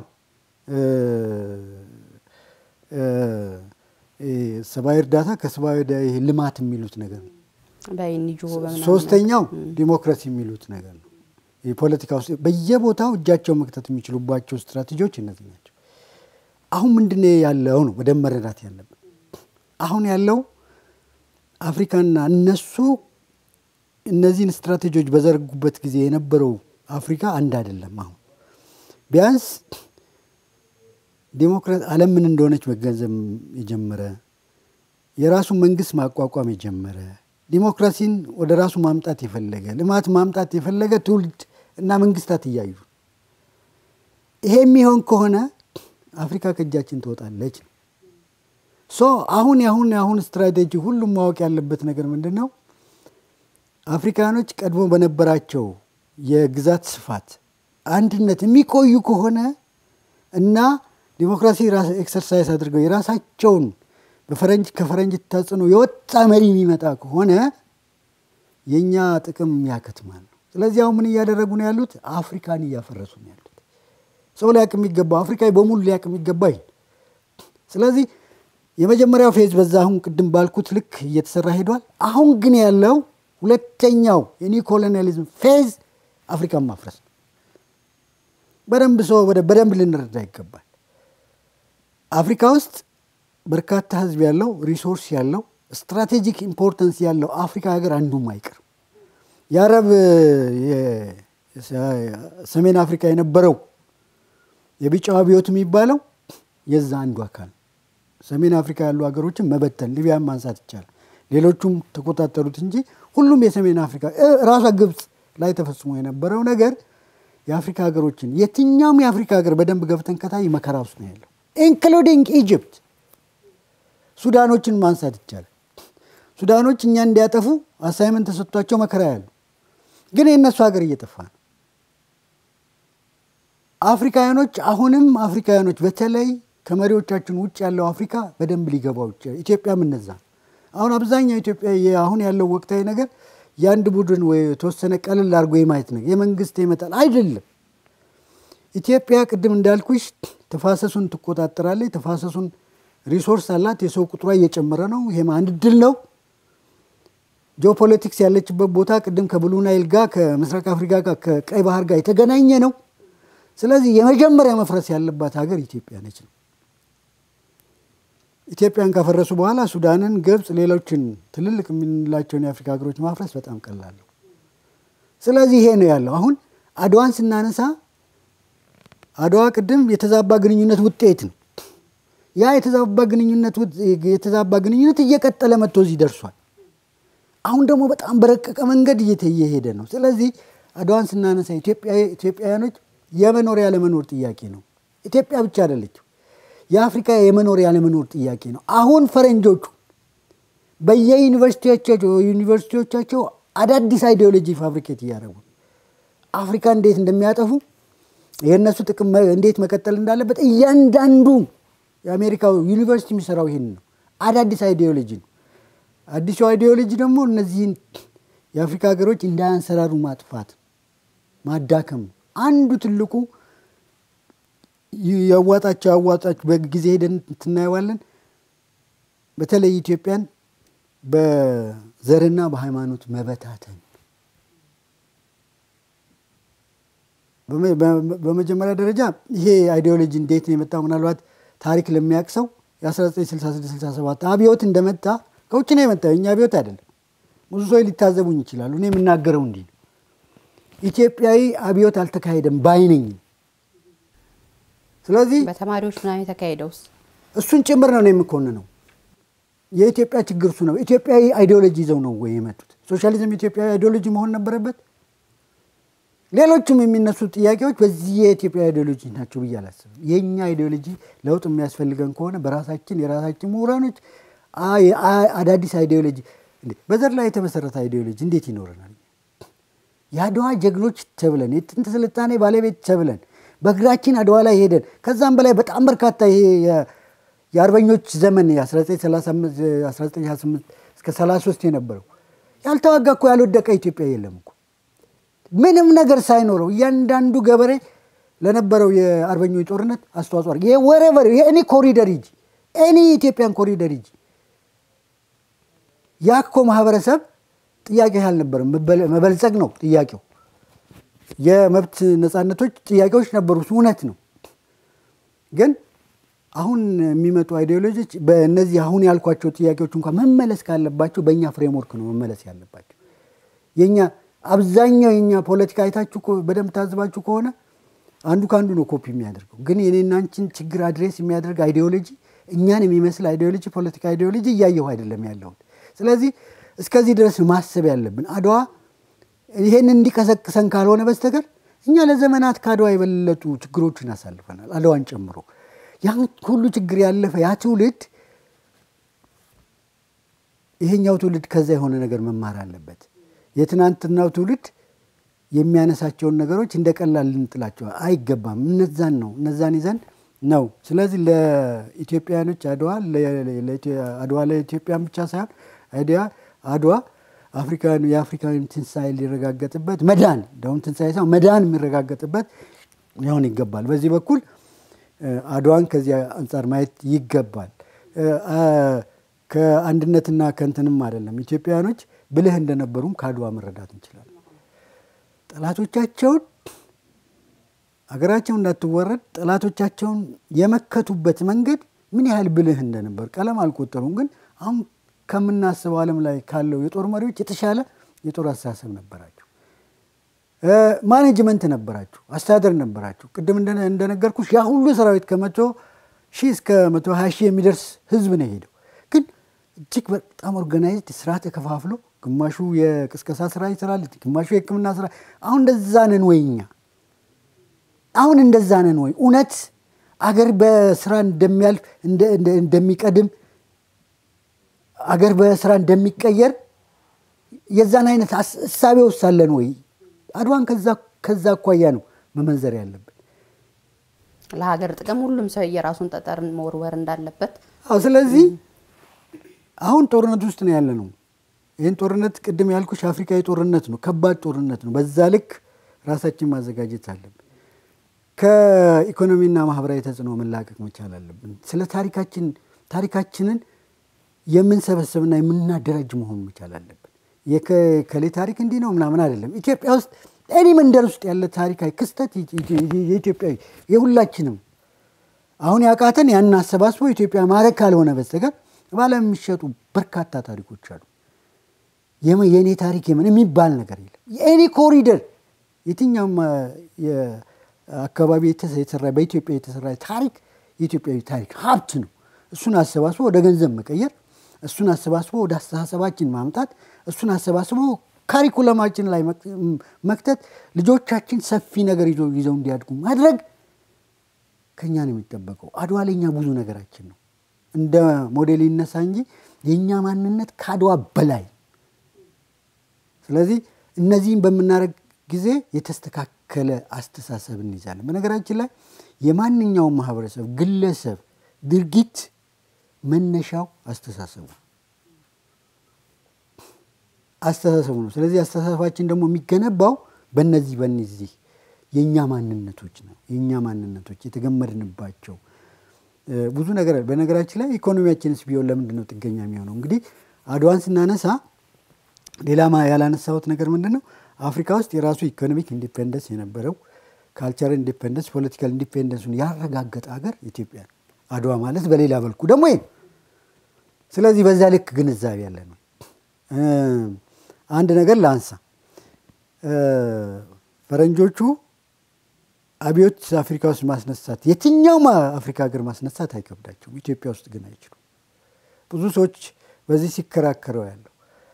ሰብአዊ እርዳታ ከሰብአዊ ልማት የሚሉት ነገር ነው። ሶስተኛው ዲሞክራሲ የሚሉት ነገር ነው። የፖለቲካ ውስጥ በየቦታው እጃቸው መክተት የሚችሉባቸው ስትራቴጂዎች እነዚህ ናቸው። አሁን ምንድን ያለው ነው በደንብ መረዳት ያለብን። አሁን ያለው አፍሪካና እነሱ እነዚህን ስትራቴጂዎች በዘረጉበት ጊዜ የነበረው አፍሪካ አንድ አይደለም። አሁን ቢያንስ ዲሞክራት ዓለም ምን እንደሆነች መገንዘብ የጀመረ የራሱን መንግስት ማቋቋም የጀመረ ዲሞክራሲን ወደ ራሱ ማምጣት የፈለገ ልማት ማምጣት የፈለገ ትውልድ እና መንግስታት እያዩ ይሄ የሚሆን ከሆነ አፍሪካ ከእጃችን ትወጣለች ነው። ሶ አሁን ያሁን የአሁን ስትራቴጂ ሁሉም ማወቅ ያለበት ነገር ምንድን ነው? አፍሪካኖች ቀድሞ በነበራቸው የግዛት ስፋት አንድነት የሚቆዩ ከሆነ እና ዲሞክራሲ ኤክሰርሳይዝ አድርገው የራሳቸውን በፈረንጅ ከፈረንጅ ተጽዕኖ የወጣ መሪ የሚመጣ ከሆነ የእኛ ጥቅም ያከትማል ነው። ስለዚህ አሁን ምን እያደረጉ ነው ያሉት? አፍሪካን እያፈረሱ ነው ያሉት። ሰው ሊያቅ የሚገባው አፍሪካዊ በሙሉ ሊያቅ የሚገባ ይል። ስለዚህ የመጀመሪያው ፌዝ በዛ አሁን ቅድም ባልኩት ልክ እየተሰራ ሄዷል። አሁን ግን ያለው ሁለተኛው የኒው ኮሎኒያሊዝም ፌዝ አፍሪካን ማፍረስ ነው። በደንብ ሰው በደንብ ልንረዳ ይገባል። አፍሪካ ውስጥ በርካታ ህዝብ ያለው ሪሶርስ ያለው ስትራቴጂክ ኢምፖርተንስ ያለው አፍሪካ ሀገር አንዱም አይቀርም። የአረብ ሰሜን አፍሪካ የነበረው የቢጫው አብዮት የሚባለው የዛ አንዱ አካል ሰሜን አፍሪካ ያሉ ሀገሮችን መበተን ሊቢያን ማንሳት ይቻላል። ሌሎቹም ተቆጣጠሩት እንጂ ሁሉም የሰሜን አፍሪካ ራሷ ግብፅ ላይ ተፈጽሞ የነበረው ነገር የአፍሪካ ሀገሮችን የትኛውም የአፍሪካ ሀገር በደንብ ገብተን ከታይ መከራ ውስጥ ነው ያለው ኢንክሉዲንግ ኢጅፕት። ሱዳኖችን ማንሳት ይቻላል። ሱዳኖች እኛ እንዲያጠፉ አሳይመንት ተሰጥቷቸው መከራ ያሉ፣ ግን የእነሱ ሀገር እየጠፋ ነው። አፍሪካውያኖች አሁንም አፍሪካውያኖች በተለይ ከመሪዎቻችን ውጭ ያለው አፍሪካ በደንብ ሊገባው ይችላል። ኢትዮጵያም እነዛ አሁን አብዛኛው ኢትዮጵያ አሁን ያለው ወቅታዊ ነገር የአንድ ቡድን ወይ የተወሰነ ቀለል አድርጎ የማየት ነው የመንግስት ይመጣል አይደለም። ኢትዮጵያ ቅድም እንዳልኩሽ ተፋሰሱን ትቆጣጠራለች። ተፋሰሱን ሪሶርስ አላት። የሰው ቁጥሯ እየጨመረ ነው። ይሄም አንድ ድል ነው። ጂኦፖለቲክስ ያለችበት ቦታ ቅድም ከብሉ ናይል ጋር ከምስራቅ አፍሪካ ጋር ከቀይ ባህር ጋር የተገናኘ ነው። ስለዚህ የመጀመሪያ መፍረስ ያለባት ሀገር ኢትዮጵያ ነች ነው። ኢትዮጵያን ካፈረሱ በኋላ ሱዳንን፣ ግብፅ፣ ሌሎችን ትልልቅ የምንላቸውን የአፍሪካ ሀገሮች ማፍረስ በጣም ቀላል ነው። ስለዚህ ይሄ ነው ያለው። አሁን አድዋን ስናነሳ አድዋ ቅድም የተዛባ ግንኙነት ውጤት ነው። ያ የተዛባ ግንኙነት የተዛባ ግንኙነት እየቀጠለ መጥቶ እዚህ ደርሷል። አሁን ደግሞ በጣም በረቀቀ መንገድ እየሄደ ነው። ስለዚህ አድዋን ስናነሳ ኢትዮጵያውያኖች የመኖር ያለመኖር ጥያቄ ነው። ኢትዮጵያ ብቻ አይደለችው፣ የአፍሪካ የመኖር ያለመኖር ጥያቄ ነው። አሁን ፈረንጆቹ በየዩኒቨርሲቲዎቻቸው አዳዲስ አይዲዮሎጂ ፋብሪኬት እያደረጉ አፍሪካ እንዴት እንደሚያጠፉ የእነሱ ጥቅም እንዴት መቀጠል እንዳለበት እያንዳንዱ የአሜሪካው ዩኒቨርሲቲ የሚሰራው ይህን ነው። አዳዲስ አይዲዮሎጂ ነው። አዲሱ አይዲዮሎጂ ደግሞ እነዚህን የአፍሪካ ሀገሮች እንዳያንሰራሩ ማጥፋት፣ ማዳከም ነው። አንዱ ትልቁ ያዋጣቸው ያዋጣቸው በጊዜ ሄደን ትናየዋለን። በተለይ ኢትዮጵያን በዘርና በሃይማኖት መበታተን በመጀመሪያ ደረጃ ይሄ አይዲዮሎጂ እንዴት ነው የመጣው? ምናልባት ታሪክ ለሚያውቅ ሰው የ1966/67 አብዮት እንደመጣ ከውጭ ነው የመጣው፣ የእኛ አብዮት አይደለም። ብዙ ሰው ሊታዘቡኝ ይችላሉ። እኔ የምናገረው እንዲህ ነው። ኢትዮጵያዊ አብዮት አልተካሄደም ባይነኝ። ስለዚህ በተማሪዎች ምናምን የተካሄደውስ እሱን ጭምር ነው የምኮንነው። የኢትዮጵያ ችግር እሱ ነው። ኢትዮጵያዊ አይዲዮሎጂ ይዘው ነው ወይ የመጡት? ሶሻሊዝም ኢትዮጵያዊ አይዲዮሎጂ መሆን ነበረበት። ሌሎችም የሚነሱ ጥያቄዎች በዚህ የኢትዮጵያ አይዲዮሎጂ ናቸው ብዬ አላስብም። የእኛ አይዲዮሎጂ ለውጥ የሚያስፈልገን ከሆነ በራሳችን የራሳችን ምሁራኖች አዳዲስ አይዲዮሎጂ በዘር ላይ የተመሰረተ አይዲዮሎጂ እንዴት ይኖረናል? የአድዋ ጀግኖች ተብለን የጥንት ስልጣኔ ባለቤት ተብለን በእግራችን አድዋ ላይ ሄደን ከዛም በላይ በጣም በርካታ ይሄ የአርበኞች ዘመን 1928 እስከ 33 የነበረው ያልተዋጋ እኮ ያልወደቀ ኢትዮጵያ የለም እኮ ምንም ነገር ሳይኖረው እያንዳንዱ ገበሬ ለነበረው የአርበኞች ጦርነት አስተዋጽኦ አድርገ ወረቨር የእኔ ኮሪደር ሂጂ ኤኒ ኢትዮጵያን ኮሪደር ሂጂ ያኮ ማህበረሰብ ጥያቄ አልነበረም። መበልጸግ ነው ጥያቄው። የመብት ነፃነቶች ጥያቄዎች ነበሩ፣ እውነት ነው። ግን አሁን የሚመጡ አይዲዮሎጂዎች በእነዚህ አሁን ያልኳቸው ጥያቄዎች እንኳን መመለስ ካለባቸው በእኛ ፍሬምወርክ ነው መመለስ ያለባቸው። የኛ አብዛኛው የኛ ፖለቲካ አይታችሁ በደንብ ታዝባችሁ ከሆነ አንዱ ከአንዱ ነው ኮፒ የሚያደርገው። ግን የኔና አንቺን ችግር አድሬስ የሚያደርግ አይዲዮሎጂ፣ እኛን የሚመስል አይዲዮሎጂ፣ ፖለቲካ አይዲዮሎጂ እያየሁ አይደለም ያለሁት። ስለዚህ እስከዚህ ድረስ ማሰብ ያለብን አድዋ ይሄን እንዲቀሰቅሰን ካልሆነ በስተቀር እኛ ለዘመናት ከአድዋ የበለጡ ችግሮችን አሳልፈናል፣ አድዋን ጨምሮ። ያን ሁሉ ችግር ያለፈ ያ ትውልድ ይሄኛው ትውልድ ከዛ የሆነ ነገር መማር አለበት። የትናንትናው ትውልድ የሚያነሳቸውን ነገሮች እንደ ቀላል ልንጥላቸው አይገባም። እነዛን ነው እነዛን ይዘን ነው። ስለዚህ ለኢትዮጵያውያኖች አድዋ አድዋ ለኢትዮጵያን ብቻ ሳይሆን አይዲያ አድዋ አፍሪካውያን የአፍሪካውያን ትንሣኤ ሊረጋገጥበት መዳን እንደውም ትንሣኤ ሳይሆን መዳን የሚረጋገጥበት ሊሆን ይገባል። በዚህ በኩል አድዋን ከዚያ አንጻር ማየት ይገባል። ከአንድነትና ከእንትንም አይደለም። ኢትዮጵያውያኖች ብልህ እንደነበሩም ከአድዋ መረዳት እንችላለን። ጠላቶቻቸውን አገራቸው እንዳትወረድ ጠላቶቻቸውን የመከቱበት መንገድ ምን ያህል ብልህ እንደነበር ቀለም አልቆጠሩም። ግን አሁን ከምናስበው ዓለም ላይ ካለው የጦር መሪዎች የተሻለ የጦር አስተሳሰብ ነበራቸው። ማኔጅመንት ነበራቸው፣ አስተዳደር ነበራቸው። ቅድም እንደነገርኩሽ ያ ሁሉ ሰራዊት ከመቶ ሺህ እስከ መቶ ሀያ ሺህ የሚደርስ ህዝብ ነው የሄደው። ግን እጅግ በጣም ኦርጋናይዝድ ስራ ተከፋፍሎ ግማሹ የቅስቀሳ ስራ ይሰራል፣ ግማሹ የሕክምና ስራ። አሁን እንደዛ ነን ወይ እኛ? አሁን እንደዛ ነን ወይ? እውነት አገር በስራ እንደሚያልፍ እንደሚቀድም አገር በስራ እንደሚቀየር የዛን አይነት እሳቤ ውስጥ አለን ወይ? አድዋን ከዛ አኳያ ነው መመንዘር ያለብን። ለሀገር ጥቅም ሁሉም ሰው የራሱን ጠጠር መወርወር እንዳለበት። አዎ። ስለዚህ አሁን ጦርነት ውስጥ ነው ያለ ነው። ይህን ጦርነት ቅድም ያልኩሽ አፍሪካዊ ጦርነት ነው፣ ከባድ ጦርነት ነው። በዛ ልክ ራሳችን ማዘጋጀት አለብን። ከኢኮኖሚና ማህበራዊ ተጽዕኖ መላቀቅ መቻል አለብን። ስለ ታሪካችን ታሪካችንን የምንሰበስብና የምናደራጅ መሆን መቻል አለብን። የከሌ ታሪክ እንዲህ ነው ምናምን አይደለም። ኢትዮጵያ ውስጥ ኤኒ መንደር ውስጥ ያለ ታሪካዊ ክስተት የኢትዮጵያዊ የሁላችንም አሁን ያቃተን ያን አሰባስቦ ኢትዮጵያ ማድረግ ካልሆነ በስተቀር በዓለም የሚሸጡ በርካታ ታሪኮች አሉ። የእኔ ታሪክ የምን የሚባል ነገር የለም። የኤኒ ኮሪደር የትኛውም አካባቢ የተሰራ በኢትዮጵያ የተሰራ ታሪክ የኢትዮጵያዊ ታሪክ ሀብት ነው። እሱን አሰባስቦ ወደ ገንዘብ መቀየር፣ እሱን አሰባስቦ ወደ አስተሳሰባችን ማምጣት፣ እሱን አሰባስቦ ካሪኩለማችን ላይ መክተት፣ ልጆቻችን ሰፊ ነገር ይዘው እንዲያድጉ ማድረግ ከኛ ነው የሚጠበቀው። አድዋ ለኛ ብዙ ነገራችን ነው። እንደ ሞዴል ይነሳ እንጂ የእኛ ማንነት ከአድዋ በላይ። ስለዚህ እነዚህም በምናደርግ ጊዜ የተስተካከለ አስተሳሰብ እንይዛለን። በነገራችን ላይ የማንኛውም ማህበረሰብ ግለሰብ ድርጊት መነሻው አስተሳሰቡ አስተሳሰቡ ነው። ስለዚህ አስተሳሰባችን ደግሞ የሚገነባው በነዚህ በነዚህ የእኛ ማንነቶች ነው። የእኛ ማንነቶች የተገመድንባቸው ብዙ ነገር በነገራችን ላይ ኢኮኖሚያችንስ ቢሆን ለምንድን ነው ጥገኛ የሚሆነው? እንግዲህ አድዋን ስናነሳ ሌላ ያላነሳሁት ነገር ምንድን ነው? አፍሪካ ውስጥ የራሱ ኢኮኖሚክ ኢንዲፔንደንስ የነበረው ካልቸራል ኢንዲፔንደንስ፣ ፖለቲካል ኢንዲፔንደንሱን ያረጋገጠ ሀገር ኢትዮጵያ ነው። አድዋ ማለት በሌላ በልኩ ደግሞ ይሄ ስለዚህ በዛ ልክ ግንዛቤ ያለ ነው። አንድ ነገር ላንሳ። ፈረንጆቹ አብዮት አፍሪካ ውስጥ ማስነሳት የትኛውም አፍሪካ ሀገር ማስነሳት አይከብዳቸውም። ኢትዮጵያ ውስጥ ግን አይችሉም። ብዙ ሰዎች በዚህ ሲከራከረው ያለው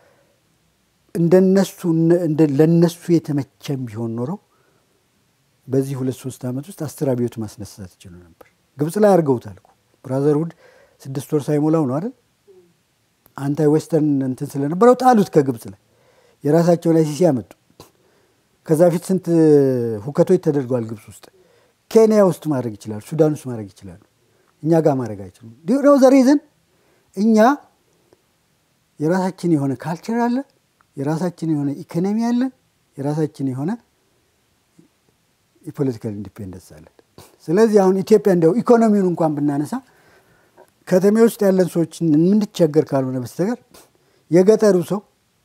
እንደነሱ ለነሱ የተመቸም ቢሆን ኖረው በዚህ ሁለት ሶስት ዓመት ውስጥ አስር አብዮት ማስነሳት ይችሉ ነበር። ግብፅ ላይ አድርገውታል እኮ ብራዘርሁድ ስድስት ወር ሳይሞላው ነው አይደል? አንታይ ዌስተርን እንትን ስለነበረው ጣሉት ከግብፅ ላይ የራሳቸው ላይ ሲሲ ያመጡ። ከዛ ፊት ስንት ሁከቶች ተደርገዋል ግብፅ ውስጥ። ኬንያ ውስጥ ማድረግ ይችላሉ፣ ሱዳን ውስጥ ማድረግ ይችላሉ። እኛ ጋር ማድረግ አይችሉም። ነው ዘሪዝን እኛ የራሳችን የሆነ ካልቸር አለ፣ የራሳችን የሆነ ኢኮኖሚ አለ፣ የራሳችን የሆነ የፖለቲካል ኢንዲፔንደንስ አለን። ስለዚህ አሁን ኢትዮጵያ እንዲያው ኢኮኖሚውን እንኳን ብናነሳ ከተሜ ውስጥ ያለን ሰዎች የምንቸገር ካልሆነ በስተቀር የገጠሩ ሰው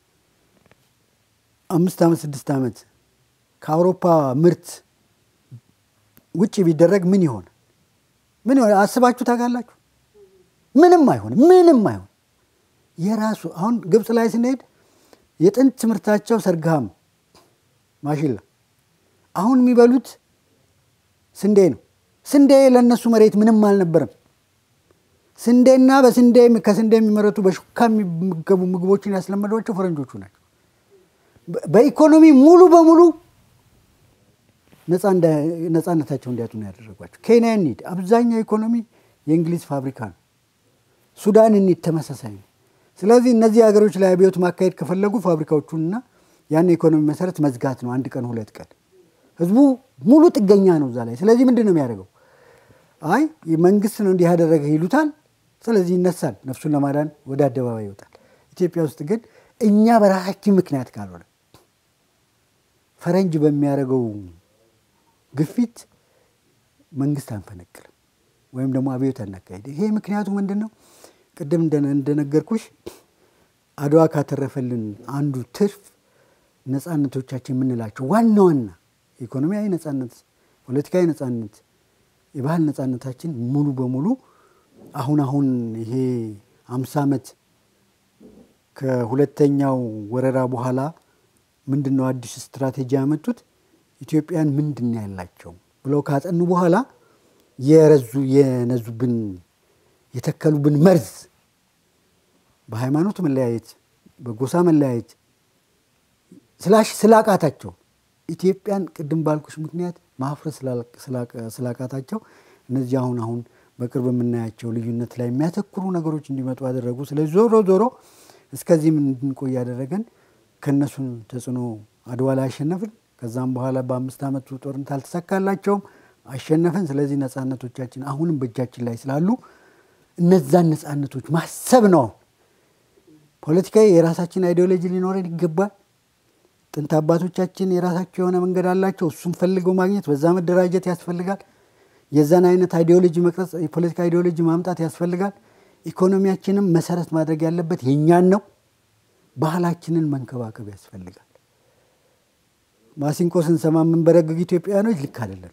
አምስት ዓመት ስድስት ዓመት ከአውሮፓ ምርት ውጭ ቢደረግ ምን ይሆን? ምን ይሆን? አስባችሁ ታውቃላችሁ? ምንም አይሆንም። ምንም አይሆን። የራሱ አሁን ግብፅ ላይ ስንሄድ የጥንት ምርታቸው ሰርግሃም ማሽላ፣ አሁን የሚበሉት ስንዴ ነው። ስንዴ ለእነሱ መሬት ምንም አልነበረም። ስንዴና በስንዴ ከስንዴ የሚመረቱ በሹካ የሚገቡ ምግቦችን ያስለመዷቸው ፈረንጆቹ ናቸው። በኢኮኖሚ ሙሉ በሙሉ ነፃነታቸው እንዲያጡ ነው ያደረጓቸው። ኬንያ እንሂድ፣ አብዛኛው ኢኮኖሚ የእንግሊዝ ፋብሪካ ነው። ሱዳን እንሂድ፣ ተመሳሳይ ነው። ስለዚህ እነዚህ ሀገሮች ላይ አብዮት ማካሄድ ከፈለጉ ፋብሪካዎቹንና ያን የኢኮኖሚ መሰረት መዝጋት ነው። አንድ ቀን ሁለት ቀን ህዝቡ ሙሉ ጥገኛ ነው እዛ ላይ። ስለዚህ ምንድን ነው የሚያደርገው? አይ መንግስት ነው እንዲህ ያደረገ ይሉታል። ስለዚህ ይነሳል፣ ነፍሱን ለማዳን ወደ አደባባይ ይወጣል። ኢትዮጵያ ውስጥ ግን እኛ በራሳችን ምክንያት ካልሆነ ፈረንጅ በሚያደርገው ግፊት መንግስት አንፈነቅልም ወይም ደግሞ አብዮት አናካሄድ። ይሄ ምክንያቱ ምንድን ነው? ቅድም እንደነገርኩሽ አድዋ ካተረፈልን አንዱ ትርፍ ነፃነቶቻችን የምንላቸው ዋና ዋና ኢኮኖሚያዊ ነፃነት፣ ፖለቲካዊ ነፃነት፣ የባህል ነፃነታችን ሙሉ በሙሉ አሁን አሁን ይሄ አምሳ ዓመት ከሁለተኛው ወረራ በኋላ ምንድን ነው አዲስ ስትራቴጂ ያመጡት? ኢትዮጵያን ምንድን ነው ያላቸው ብለው ካጠኑ በኋላ የረዙ የነዙብን የተከሉብን መርዝ በሃይማኖት መለያየት፣ በጎሳ መለያየት ስላቃታቸው ኢትዮጵያን ቅድም ባልኩሽ ምክንያት ማፍረስ ስላቃታቸው እነዚህ አሁን አሁን በቅርብ የምናያቸው ልዩነት ላይ የሚያተኩሩ ነገሮች እንዲመጡ አደረጉ። ስለዚህ ዞሮ ዞሮ እስከዚህም እንድንቆይ ያደረገን ከእነሱን ተጽዕኖ አድዋ ላይ አሸነፍን። ከዛም በኋላ በአምስት ዓመቱ ጦርነት አልተሳካላቸውም፣ አሸነፍን። ስለዚህ ነጻነቶቻችን አሁንም በእጃችን ላይ ስላሉ እነዛን ነጻነቶች ማሰብ ነው። ፖለቲካዊ የራሳችን አይዲዮሎጂ ሊኖረን ይገባል። ጥንት አባቶቻችን የራሳቸው የሆነ መንገድ አላቸው። እሱም ፈልገው ማግኘት በዛ መደራጀት ያስፈልጋል። የዛን አይነት አይዲዮሎጂ መቅረጽ፣ የፖለቲካ አይዲዮሎጂ ማምጣት ያስፈልጋል። ኢኮኖሚያችንም መሰረት ማድረግ ያለበት የእኛን ነው። ባህላችንን መንከባከብ ያስፈልጋል። ማሲንቆ ስንሰማ የምንበረግግ ኢትዮጵያውያኖች ልክ አይደለም።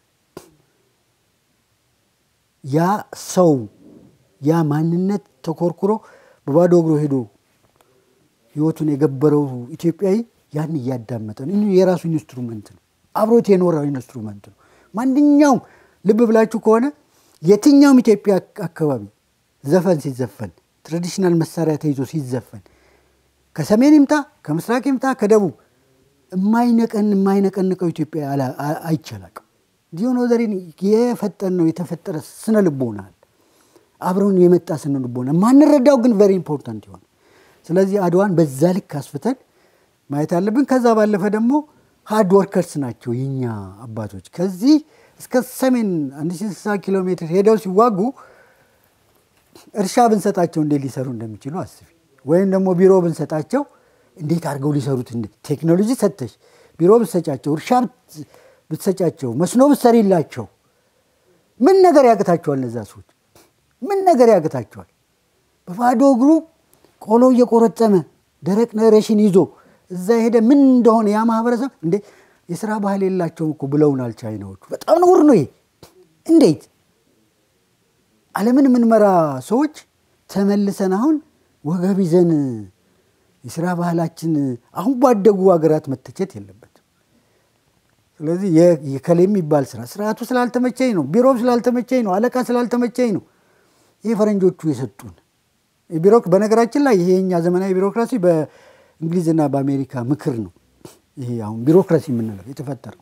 ያ ሰው ያ ማንነት ተኮርኩሮ በባዶ እግሮ ሄዶ ህይወቱን የገበረው ኢትዮጵያዊ ያን እያዳመጠ ነው። የራሱ ኢንስትሩመንት ነው። አብሮት የኖረው ኢንስትሩመንት ነው። ማንኛውም ልብ ብላችሁ ከሆነ የትኛውም ኢትዮጵያ አካባቢ ዘፈን ሲዘፈን ትራዲሽናል መሳሪያ ተይዞ ሲዘፈን ከሰሜን ይምጣ ከምስራቅ ይምጣ ከደቡብ የማይነቀን የማይነቀንቀው ኢትዮጵያ አይቻላቅም። ዲሆን ወዘሬን የፈጠን ነው የተፈጠረ ስነ ልቦና አለ። አብረውን የመጣ ስነ ልቦና ማንረዳው ግን ቨሪ ኢምፖርታንት የሆነ ስለዚህ አድዋን በዛ ልክ አስፍተን ማየት አለብን። ከዛ ባለፈ ደግሞ ሃርድ ወርከርስ ናቸው የኛ አባቶች። ከዚህ እስከ ሰሜን 1060 ኪሎ ሜትር ሄደው ሲዋጉ እርሻ ብንሰጣቸው እንዴት ሊሰሩ እንደሚችሉ አስቢ። ወይም ደግሞ ቢሮ ብንሰጣቸው እንዴት አድርገው ሊሰሩት ቴክኖሎጂ ሰጥተሽ ቢሮ ብትሰጫቸው፣ እርሻ ብትሰጫቸው፣ መስኖ ብትሰሪላቸው ምን ነገር ያቅታቸዋል? እነዛ ሰዎች ምን ነገር ያቅታቸዋል? በባዶ እግሩ ቆሎ እየቆረጠመ ደረቅ ነሬሽን ይዞ እዛ ሄደ ምን እንደሆነ ያ ማህበረሰብ እንዴ የስራ ባህል የላቸውም እኮ ብለውናል ቻይናዎቹ። በጣም ነውር ነው ይሄ። እንዴት ዓለምን የምንመራ ሰዎች ተመልሰን አሁን ወገብ ይዘን የስራ ባህላችን አሁን ባደጉ ሀገራት መተቸት የለበትም። ስለዚህ የከሌ የሚባል ስራ ስርዓቱ ስላልተመቸኝ ነው፣ ቢሮም ስላልተመቸኝ ነው፣ አለቃ ስላልተመቸኝ ነው። ይህ ፈረንጆቹ የሰጡን ቢሮ በነገራችን ላይ ይሄ የኛ ዘመናዊ ቢሮክራሲ በእንግሊዝና በአሜሪካ ምክር ነው። ይሄ አሁን ቢሮክራሲ የምንለው የተፈጠረው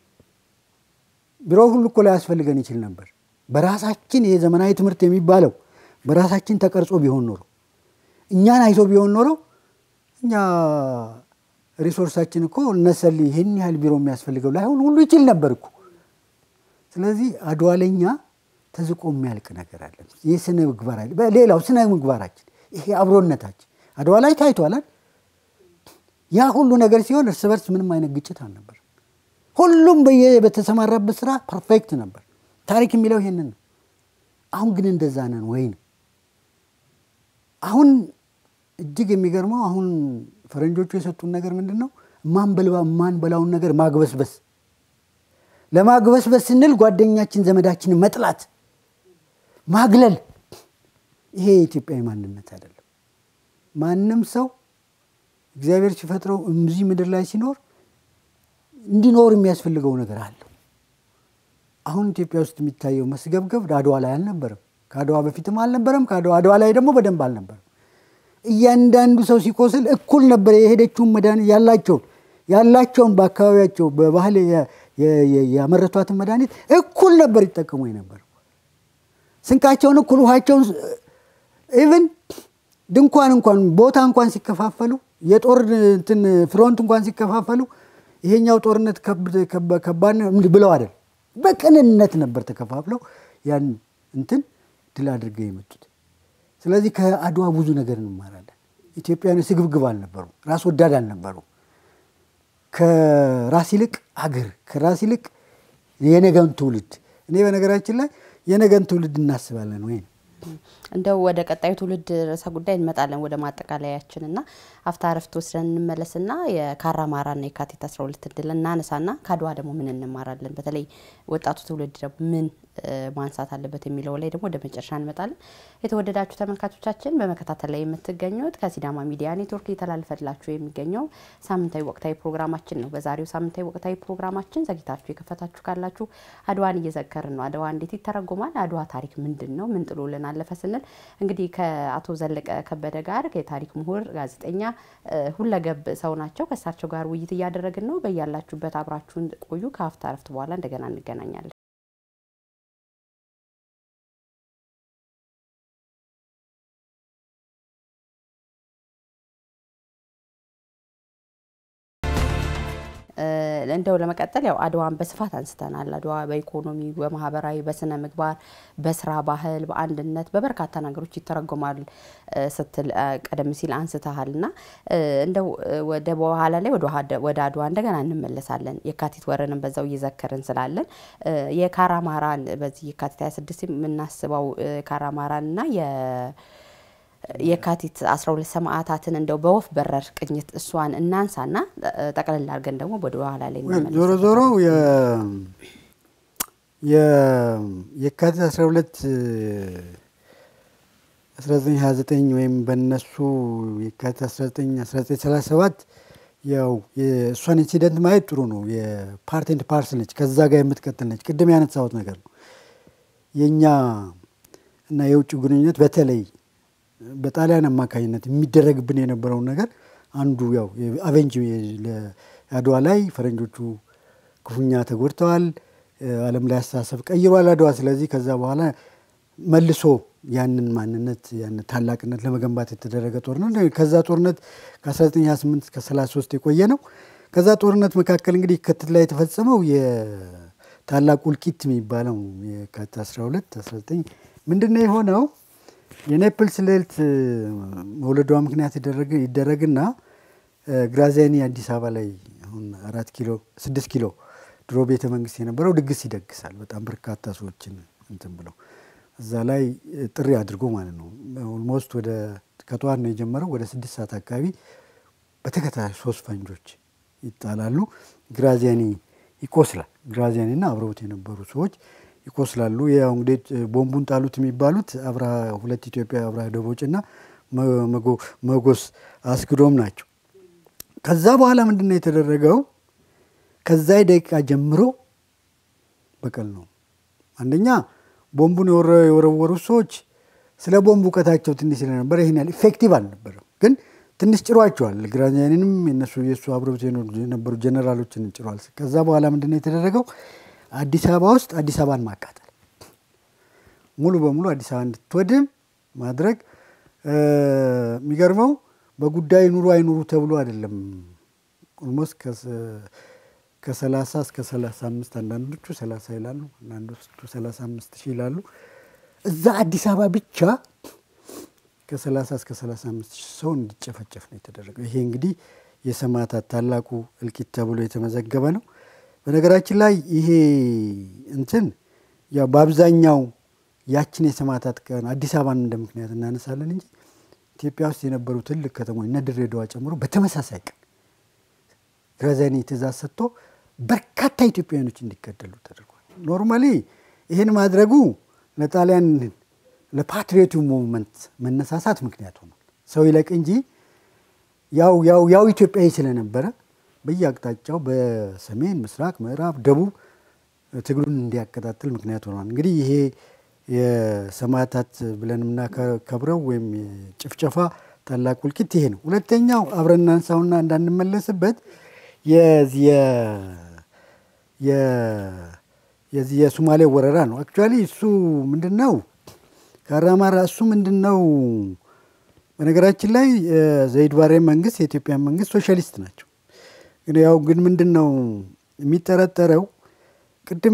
ቢሮ ሁሉ እኮ ላይ ያስፈልገን ይችል ነበር። በራሳችን ይሄ ዘመናዊ ትምህርት የሚባለው በራሳችን ተቀርጾ ቢሆን ኖሮ እኛን አይቶ ቢሆን ኖሮ እኛ ሪሶርሳችን እኮ እነሰል ይህን ያህል ቢሮ የሚያስፈልገው ላይሆን ሁሉ ይችል ነበር እኮ። ስለዚህ አድዋ ለኛ ተዝቆ የሚያልቅ ነገር አለ። ይህ ስነ ምግባር አለ። ሌላው ስነ ምግባራችን ይሄ አብሮነታችን አድዋ ላይ ታይቷላል። ያ ሁሉ ነገር ሲሆን እርስ በርስ ምንም አይነት ግጭት አልነበር። ሁሉም በየ በተሰማራበት ስራ ፐርፌክት ነበር። ታሪክ የሚለው ይሄንን ነው። አሁን ግን እንደዛ ነን ወይ ነው? አሁን እጅግ የሚገርመው አሁን ፈረንጆቹ የሰጡን ነገር ምንድን ነው? ማንበላውን ነገር ማግበስበስ ለማግበስበስ ስንል ጓደኛችን ዘመዳችንን መጥላት፣ ማግለል። ይሄ የኢትዮጵያዊ ማንነት አይደለም። ማንም ሰው እግዚአብሔር ሲፈጥረው እዚህ ምድር ላይ ሲኖር እንዲኖር የሚያስፈልገው ነገር አለው። አሁን ኢትዮጵያ ውስጥ የሚታየው መስገብገብ አድዋ ላይ አልነበረም። ከአድዋ በፊትም አልነበረም። ከአድዋ አድዋ ላይ ደግሞ በደንብ አልነበረም። እያንዳንዱ ሰው ሲቆስል እኩል ነበር የሄደችውን መድኃኒት ያላቸውን ያላቸውን በአካባቢያቸው በባህል ያመረቷትን መድኃኒት እኩል ነበር ይጠቀሙ የነበረው። ስንቃቸውን እኩል፣ ውሃቸውን ኢቭን ድንኳን እንኳን ቦታ እንኳን ሲከፋፈሉ የጦር እንትን ፍሮንት እንኳን ሲከፋፈሉ ይሄኛው ጦርነት ከባድ ብለው አይደል፣ በቅንነት ነበር ተከፋፍለው ያን እንትን ድል አድርገው የመጡት። ስለዚህ ከአድዋ ብዙ ነገር እንማራለን። ኢትዮጵያውያን ስግብግብ አልነበሩ፣ ራስ ወዳድ አልነበሩ። ከራስ ይልቅ አገር፣ ከራስ ይልቅ የነገን ትውልድ። እኔ በነገራችን ላይ የነገን ትውልድ እናስባለን ወይ እንደው ወደ ቀጣዩ ትውልድ ርዕሰ ጉዳይ እንመጣለን ወደ ማጠቃለያችን እና አፍታ ረፍት ወስደን እንመለስና የካራማራና የካቲት 12 ድል እናነሳና ከአድዋ ደግሞ ምን እንማራለን፣ በተለይ ወጣቱ ትውልድ ደግሞ ምን ማንሳት አለበት የሚለው ላይ ደግሞ ወደ መጨረሻ እንመጣለን። የተወደዳችሁ ተመልካቾቻችን በመከታተል ላይ የምትገኙት ከሲዳማ ሚዲያ ኔትወርክ እየተላለፈላችሁ የሚገኘው ሳምንታዊ ወቅታዊ ፕሮግራማችን ነው። በዛሬው ሳምንታዊ ወቅታዊ ፕሮግራማችን ዘግይታችሁ የከፈታችሁ ካላችሁ አድዋን እየዘከርን ነው። አድዋ እንዴት ይተረጎማል? አድዋ ታሪክ ምንድን ነው? ምን ጥሎልን አለፈ ስንል እንግዲህ ከአቶ ዘለቀ ከበደ ጋር የታሪክ ምሁር ጋዜጠኛ፣ ሁለገብ ሰው ናቸው። ከእሳቸው ጋር ውይይት እያደረግን ነው። በያላችሁበት አብራችሁን ቆዩ። ከአፍታ ረፍት በኋላ እንደገና እንገናኛለን። እንደው ለመቀጠል ያው አድዋን በስፋት አንስተናል። አድዋ በኢኮኖሚ፣ በማህበራዊ፣ በስነ ምግባር፣ በስራ ባህል፣ በአንድነት በበርካታ ነገሮች ይተረጎማል ስትል ቀደም ሲል አንስተሃል እና እንደው ወደ በኋላ ላይ ወደ አድዋ እንደገና እንመለሳለን። የካቲት ወርንም በዛው እየዘከርን ስላለን የካራማራን በዚህ የካቲት 26 የምናስበው ካራማራን እና የካቲት 12 ሰማዕታትን እንደው በወፍ በረር ቅኝት እሷን እናንሳና ጠቅልል አድርገን ደግሞ ወደ ኋላ ላይ ዞሮ ዞሮ የካቲት 12 1929 ወይም በነሱ የካቲት 19 1937 ያው የእሷን ኢንሲደንት ማየት ጥሩ ነው። የፓርት ኤንድ ፓርስ ነች፣ ከዛ ጋር የምትቀጥል ነች። ቅድም ያነሳሁት ነገር ነው። የእኛ እና የውጭ ግንኙነት በተለይ በጣሊያን አማካኝነት የሚደረግብን የነበረውን ነገር አንዱ ያው አቬንጅ አድዋ ላይ ፈረንጆቹ ክፉኛ ተጎድተዋል። ዓለም ላይ አስተሳሰብ ቀይሯል አድዋ። ስለዚህ ከዛ በኋላ መልሶ ያንን ማንነት ያንን ታላቅነት ለመገንባት የተደረገ ጦርነት ከዛ ጦርነት ከ1928 እስከ 33 የቆየ ነው። ከዛ ጦርነት መካከል እንግዲህ የካቲት ላይ የተፈጸመው የታላቁ እልቂት የሚባለው የካቲት 12 19 ምንድን ነው የሆነው? የኔፕልስ ልዕልት መውለዷ ምክንያት ይደረግና ግራዚያኒ አዲስ አበባ ላይ አሁን አራት ኪሎ ስድስት ኪሎ ድሮ ቤተ መንግስት የነበረው ድግስ ይደግሳል። በጣም በርካታ ሰዎችን እንትን ብለው እዛ ላይ ጥሪ አድርጎ ማለት ነው። ኦልሞስት ወደ ከጠዋት ነው የጀመረው። ወደ ስድስት ሰዓት አካባቢ በተከታታይ ሶስት ፈንጆች ይጣላሉ። ግራዚያኒ ይቆስላል። ግራዚያኒና አብረውት የነበሩ ሰዎች ይቆስላሉ። ያው እንግዲህ ቦምቡን ጣሉት የሚባሉት አብራ ሁለት ኢትዮጵያ አብራ ደቦጭና መጎስ አስግዶም ናቸው። ከዛ በኋላ ምንድን ነው የተደረገው? ከዛ ደቂቃ ጀምሮ በቀል ነው። አንደኛ ቦምቡን የወረወሩት ሰዎች ስለ ቦምቡ እውቀታቸው ትንሽ ስለነበረ ይህን ያህል ኢፌክቲቭ አልነበረም፣ ግን ትንሽ ጭሯቸዋል። ግራዚያኒንም የነሱ የእሱ አብረውት የነበሩ ጀኔራሎችን ጭሯል። ከዛ በኋላ ምንድን ነው የተደረገው? አዲስ አበባ ውስጥ አዲስ አበባን ማቃጠል ሙሉ በሙሉ አዲስ አበባ እንድትወድም ማድረግ። የሚገርመው በጉዳይ ኑሩ አይኑሩ ተብሎ አይደለም። ኦልሞስት ከሰላሳ እስከ ሰላሳ አምስት አንዳንዶቹ ሰላሳ ይላሉ፣ አንዳንዶቹ ሰላሳ አምስት ሺህ ይላሉ። እዛ አዲስ አበባ ብቻ ከሰላሳ እስከ ሰላሳ አምስት ሺህ ሰው እንዲጨፈጨፍ ነው የተደረገው። ይሄ እንግዲህ የሰማዕታት ታላቁ እልቂት ተብሎ የተመዘገበ ነው። በነገራችን ላይ ይሄ እንትን ያው በአብዛኛው ያችን የሰማዕታት ቀን አዲስ አበባን እንደ ምክንያት እናነሳለን እንጂ ኢትዮጵያ ውስጥ የነበሩ ትልቅ ከተሞች እነ ድሬዳዋ ጨምሮ በተመሳሳይ ቀን ግራዚያኒ ትእዛዝ ሰጥቶ በርካታ ኢትዮጵያውያኖች እንዲገደሉ ተደርጓል። ኖርማሊ ይህን ማድረጉ ለጣሊያን ለፓትሪዮቱ ሙቭመንት መነሳሳት ምክንያት ሆኗል። ሰው ይለቅ እንጂ ያው ያው ያው ኢትዮጵያዊ ስለነበረ በየአቅጣጫው በሰሜን፣ ምስራቅ፣ ምዕራብ፣ ደቡብ ትግሉን እንዲያቀጣጥል ምክንያት ሆኗል። እንግዲህ ይሄ የሰማዕታት ብለን የምናከብረው ወይም ጭፍጨፋ ታላቁ እልቂት ይሄ ነው። ሁለተኛው አብረን እናንሳውና እንዳንመለስበት የዚህ የሶማሌ ወረራ ነው። አክቹዋሊ እሱ ምንድን ነው ካራማራ እሱ ምንድን ነው በነገራችን ላይ ዘይድ ባሬ መንግስት የኢትዮጵያ መንግስት ሶሻሊስት ናቸው። ግን ያው ግን ምንድን ነው የሚጠረጠረው ቅድም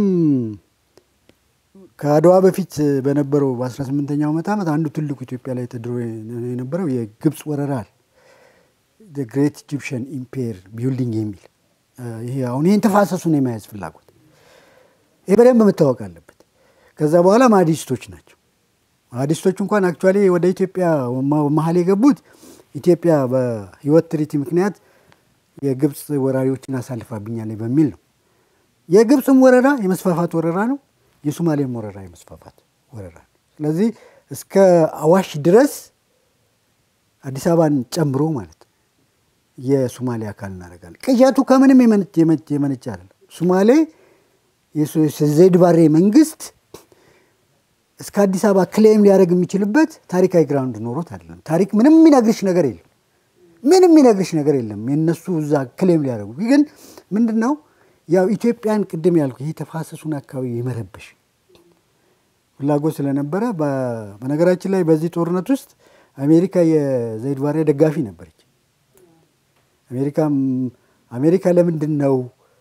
ከአድዋ በፊት በነበረው በ18ኛው መቶ ዓመት አንዱ ትልቁ ኢትዮጵያ ላይ ተድሮ የነበረው የግብፅ ወረራ አለ። ግሬት ኢጂፕሽን ኢምፔር ቢልዲንግ የሚል ይሄ አሁን ይህን ተፋሰሱን የመያዝ ፍላጎት ይህ በደንብ መታወቅ አለበት። ከዛ በኋላ ማህዲስቶች ናቸው። ማህዲስቶች እንኳን አክቹዋሊ ወደ ኢትዮጵያ መሀል የገቡት ኢትዮጵያ በህይወት ትሪቲ ምክንያት የግብፅ ወራሪዎችን አሳልፋብኛለች በሚል ነው። የግብፅም ወረራ የመስፋፋት ወረራ ነው። የሶማሌን ወረራ የመስፋፋት ወረራ ነው። ስለዚህ እስከ አዋሽ ድረስ አዲስ አበባን ጨምሮ ማለት ነው የሶማሌ አካል እናደርጋለን። ቅያቱ ከምንም የመነጨ አይደለም። ሶማሌ ዘይድ ባሬ መንግስት እስከ አዲስ አበባ ክሌም ሊያደርግ የሚችልበት ታሪካዊ ግራውንድ ኖሮት አይደለም። ታሪክ ምንም የሚነግርሽ ነገር የለም። ምንም የሚነግርሽ ነገር የለም። የነሱ እዛ ክሌም ሊያደርጉ ግን ምንድን ነው ያው ኢትዮጵያን ቅድም ያልኩ ይህ ተፋሰሱን አካባቢ የመረበሽ ፍላጎት ስለነበረ በነገራችን ላይ በዚህ ጦርነት ውስጥ አሜሪካ የዘይድ ባሬ ደጋፊ ነበረች። አሜሪካ ለምንድን ነው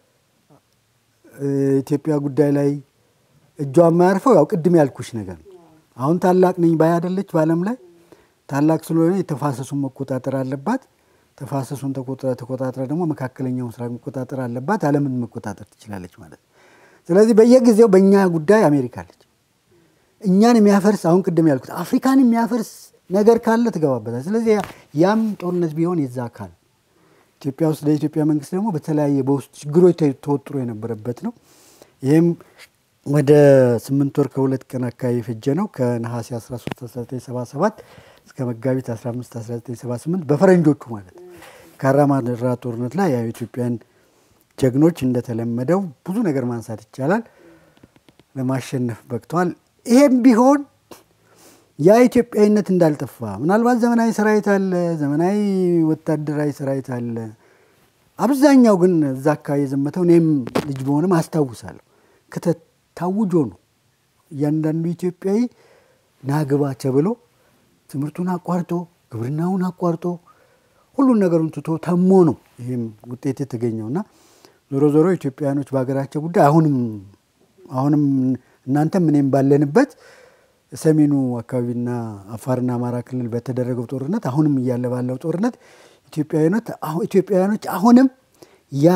ኢትዮጵያ ጉዳይ ላይ እጇ የማያርፈው? ያው ቅድም ያልኩሽ ነገር ነው። አሁን ታላቅ ነኝ ባይ አይደለች በዓለም ላይ ታላቅ ስለሆነ የተፋሰሱን መቆጣጠር አለባት። ተፋሰሱን ተቆጣጥራ ደግሞ መካከለኛው ምስራቅ መቆጣጠር አለባት። ዓለምን መቆጣጠር ትችላለች ማለት ነው። ስለዚህ በየጊዜው በእኛ ጉዳይ አሜሪካ አለች። እኛን የሚያፈርስ አሁን ቅድም ያልኩት አፍሪካን የሚያፈርስ ነገር ካለ ትገባበታል። ስለዚህ ያም ጦርነት ቢሆን የዛ አካል ኢትዮጵያ ውስጥ ለኢትዮጵያ መንግስት ደግሞ በተለያየ በውስጥ ችግሮች ተወጥሮ የነበረበት ነው። ይህም ወደ ስምንት ወር ከሁለት ቀን አካባቢ የፈጀ ነው። ከነሐሴ 13 1977 እስከ መጋቢት 15 1978 በፈረንጆቹ ማለት ካራማራ ጦርነት ላይ ያው ኢትዮጵያን ጀግኖች እንደተለመደው ብዙ ነገር ማንሳት ይቻላል ለማሸነፍ በቅተዋል። ይሄም ቢሆን ያ ኢትዮጵያዊነት እንዳልጠፋ ምናልባት ዘመናዊ ሰራዊት አለ፣ ዘመናዊ ወታደራዊ ሰራዊት አለ። አብዛኛው ግን እዛ አካባቢ የዘመተው እኔም ልጅ በሆንም አስታውሳለሁ ክተት ታውጆ ነው። እያንዳንዱ ኢትዮጵያዊ ናግባ ተብሎ ትምህርቱን አቋርጦ ግብርናውን አቋርጦ ሁሉን ነገሩን ትቶ ተሞ ነው ይህም ውጤት የተገኘው እና ዞሮ ዞሮ ኢትዮጵያውያኖች በሀገራቸው ጉዳይ አሁንም አሁንም እናንተም እኔም ባለንበት ሰሜኑ አካባቢና አፋርና አማራ ክልል በተደረገው ጦርነት አሁንም እያለ ባለው ጦርነት ኢትዮጵያውያኖች አሁንም ያ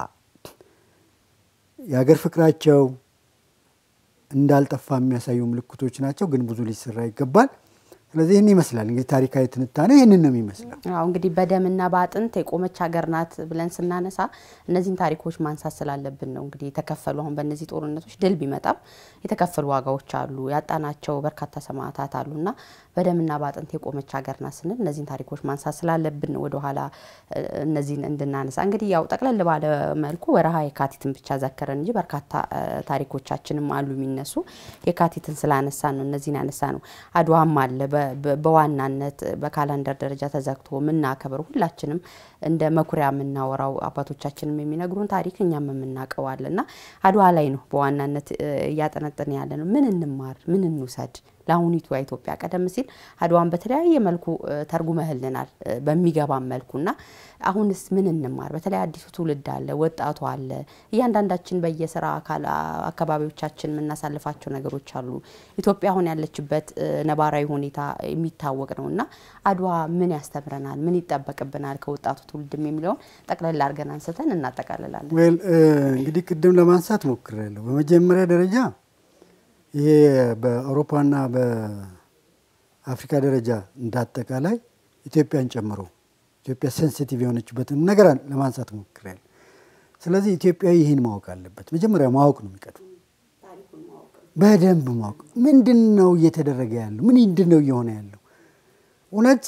የሀገር ፍቅራቸው እንዳልጠፋ የሚያሳዩ ምልክቶች ናቸው። ግን ብዙ ሊሰራ ይገባል። ስለዚህ ይህን ይመስላል እንግዲህ ታሪካዊ ትንታኔ ይህንን ነው የሚመስለው። አዎ እንግዲህ በደምና በአጥንት የቆመች ሀገር ናት ብለን ስናነሳ እነዚህን ታሪኮች ማንሳት ስላለብን ነው። እንግዲህ የተከፈሉ አሁን በእነዚህ ጦርነቶች ድል ቢመጣም የተከፈሉ ዋጋዎች አሉ፣ ያጣናቸው በርካታ ሰማዕታት አሉና በደምና በአጥንት የቆመች ሀገር ናት ስንል እነዚህን ታሪኮች ማንሳት ስላለብን ወደኋላ እነዚህን እንድናነሳ እንግዲህ ያው ጠቅለል ባለ መልኩ ወረሃ የካቲትን ብቻ ዘከረን እንጂ በርካታ ታሪኮቻችንም አሉ የሚነሱ የካቲትን ስላነሳ ነው እነዚህን ያነሳ ነው። አድዋም አለ በዋናነት በካላንደር ደረጃ ተዘግቶ የምናከብር ሁላችንም እንደ መኩሪያ የምናወራው አባቶቻችንም የሚነግሩን ታሪክ እኛም የምናውቀው አለ እና አድዋ ላይ ነው በዋናነት እያጠነጠን ያለ ነው። ምን እንማር፣ ምን እንውሰድ ለአሁኒቷ ኢትዮጵያ? ቀደም ሲል አድዋን በተለያየ መልኩ ተርጉመህልናል በሚገባን መልኩ እና አሁንስ ምን እንማር? በተለይ አዲሱ ትውልድ አለ፣ ወጣቱ አለ። እያንዳንዳችን በየስራ አካባቢዎቻችን የምናሳልፋቸው ነገሮች አሉ። ኢትዮጵያ አሁን ያለችበት ነባራዊ ሁኔታ የሚታወቅ ነው እና አድዋ ምን ያስተምረናል? ምን ይጠበቅብናል ከወጣቱ ትውልድም የሚለውን ጠቅለል አድርገን አንስተን እናጠቃልላለን። ዌል እንግዲህ ቅድም ለማንሳት ሞክሬያለሁ። በመጀመሪያ ደረጃ ይሄ በአውሮፓና በአፍሪካ ደረጃ እንዳጠቃላይ ኢትዮጵያን ጨምሮ ኢትዮጵያ ሴንሲቲቭ የሆነችበትን ነገር ለማንሳት ሞክሬያለሁ። ስለዚህ ኢትዮጵያዊ ይህን ማወቅ አለበት። መጀመሪያ ማወቅ ነው የሚቀድመው፣ በደንብ ማወቅ። ምንድን ነው እየተደረገ ያለው? ምንድን ነው እየሆነ ያለው? እውነት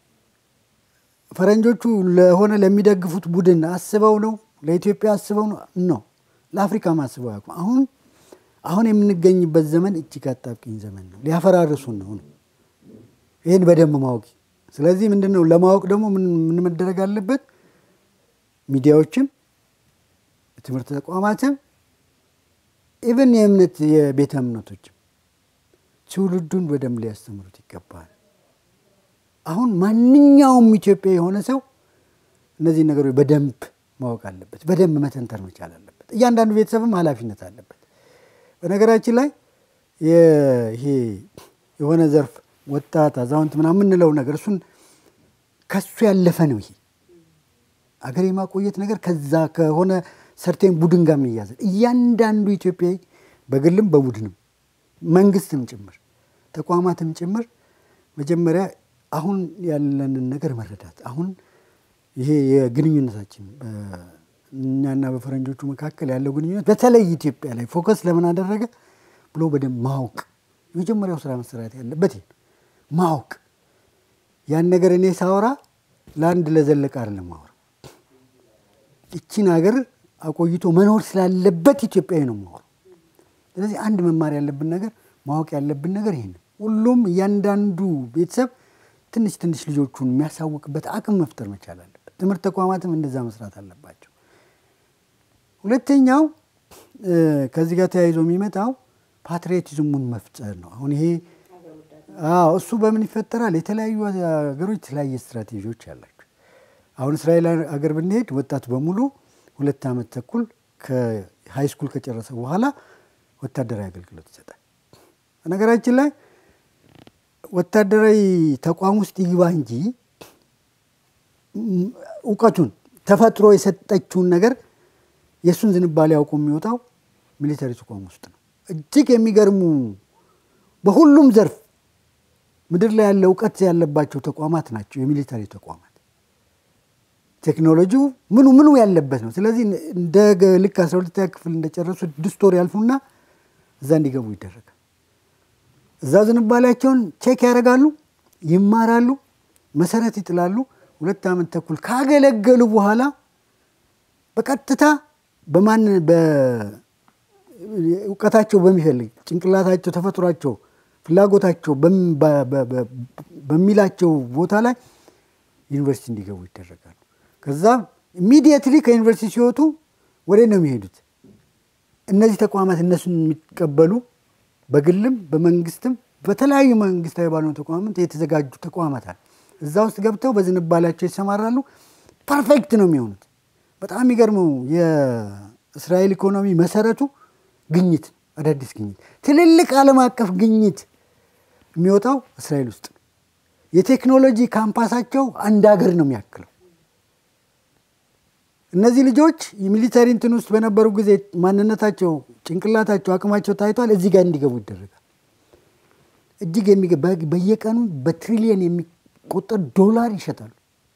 ፈረንጆቹ ለሆነ ለሚደግፉት ቡድን አስበው ነው? ለኢትዮጵያ አስበው ነው? ነው ለአፍሪካም አስበው ያውቁ አሁን አሁን የምንገኝበት ዘመን እጅግ አጣብቂኝ ዘመን ነው። ሊያፈራርሱን ነው ነው ይህን በደንብ ማወቅ። ስለዚህ ምንድን ነው ለማወቅ ደግሞ ምን መደረግ አለበት? ሚዲያዎችም፣ የትምህርት ተቋማትም፣ ኢቨን የእምነት የቤተ እምነቶችም ትውልዱን በደንብ ሊያስተምሩት ይገባል። አሁን ማንኛውም ኢትዮጵያ የሆነ ሰው እነዚህ ነገሮች በደንብ ማወቅ አለበት። በደንብ መተንተር መቻል አለበት። እያንዳንዱ ቤተሰብም ኃላፊነት አለበት። በነገራችን ላይ ይሄ የሆነ ዘርፍ ወጣት፣ አዛውንት ምናምን የምንለው ነገር እሱን ከሱ ያለፈ ነው። ይሄ አገር የማቆየት ነገር ከዛ ከሆነ ሰርቴን ቡድን ጋር የሚያዘን እያንዳንዱ ኢትዮጵያዊ በግልም በቡድንም መንግስትም ጭምር ተቋማትም ጭምር መጀመሪያ አሁን ያለንን ነገር መረዳት አሁን ይሄ የግንኙነታችን እኛና በፈረንጆቹ መካከል ያለው ግንኙነት በተለይ ኢትዮጵያ ላይ ፎከስ ለምን አደረገ? ብሎ በደንብ ማወቅ የመጀመሪያው ስራ መሰራት ያለበት ይሄ ነው። ማወቅ ያን ነገር እኔ ሳወራ ለአንድ ለዘለቀ አይደለም ማወራ እቺን ሀገር አቆይቶ መኖር ስላለበት ኢትዮጵያዊ ነው ማወራ። ስለዚህ አንድ መማር ያለብን ነገር ማወቅ ያለብን ነገር ይሄ ነው። ሁሉም እያንዳንዱ ቤተሰብ ትንሽ ትንሽ ልጆቹን የሚያሳውቅበት አቅም መፍጠር መቻል አለበት። ትምህርት ተቋማትም እንደዛ መስራት አለባቸው። ሁለተኛው ከዚህ ጋር ተያይዞ የሚመጣው ፓትሪዮቲዝሙን መፍጠር ነው። አሁን ይሄ አዎ እሱ በምን ይፈጠራል? የተለያዩ ሀገሮች የተለያየ ስትራቴጂዎች አላቸው። አሁን እስራኤል ሀገር ብንሄድ ወጣቱ በሙሉ ሁለት ዓመት ተኩል ከሃይ ስኩል ከጨረሰ በኋላ ወታደራዊ አገልግሎት ይሰጣል። በነገራችን ላይ ወታደራዊ ተቋም ውስጥ ይግባ እንጂ እውቀቱን ተፈጥሮ የሰጠችውን ነገር የእሱን ዝንባሌ አውቆ የሚወጣው ሚሊተሪ ተቋም ውስጥ ነው። እጅግ የሚገርሙ በሁሉም ዘርፍ ምድር ላይ ያለ እውቀት ያለባቸው ተቋማት ናቸው የሚሊተሪ ተቋማት። ቴክኖሎጂው ምኑ ምኑ ያለበት ነው። ስለዚህ እንደ ልክ አስራ ሁለተኛ ክፍል እንደጨረሱ ስድስት ወር ያልፉና እዛ እንዲገቡ ይደረጋል። እዛ ዝንባሌያቸውን ቼክ ያደርጋሉ፣ ይማራሉ፣ መሰረት ይጥላሉ። ሁለት ዓመት ተኩል ካገለገሉ በኋላ በቀጥታ በማን እውቀታቸው በሚፈልግ ጭንቅላታቸው፣ ተፈጥሯቸው፣ ፍላጎታቸው በሚላቸው ቦታ ላይ ዩኒቨርሲቲ እንዲገቡ ይደረጋሉ። ከዛ ኢሚዲየትሊ ከዩኒቨርሲቲ ሲወጡ ወደ ነው የሚሄዱት። እነዚህ ተቋማት እነሱን የሚቀበሉ በግልም በመንግስትም በተለያዩ መንግስታዊ ባልሆኑ ተቋማት የተዘጋጁ ተቋማት አለ። እዛ ውስጥ ገብተው በዝንባሌያቸው ይሰማራሉ። ፐርፌክት ነው የሚሆኑት። በጣም የሚገርመው የእስራኤል ኢኮኖሚ መሰረቱ ግኝት፣ አዳዲስ ግኝት፣ ትልልቅ ዓለም አቀፍ ግኝት የሚወጣው እስራኤል ውስጥ ነው። የቴክኖሎጂ ካምፓሳቸው አንድ ሀገር ነው የሚያክለው። እነዚህ ልጆች የሚሊተሪ እንትን ውስጥ በነበሩ ጊዜ ማንነታቸው፣ ጭንቅላታቸው፣ አቅማቸው ታይቷል። እዚህ ጋር እንዲገቡ ይደረጋል። እጅግ በየቀኑ በትሪሊየን የሚቆጠር ዶላር ይሸጣሉ።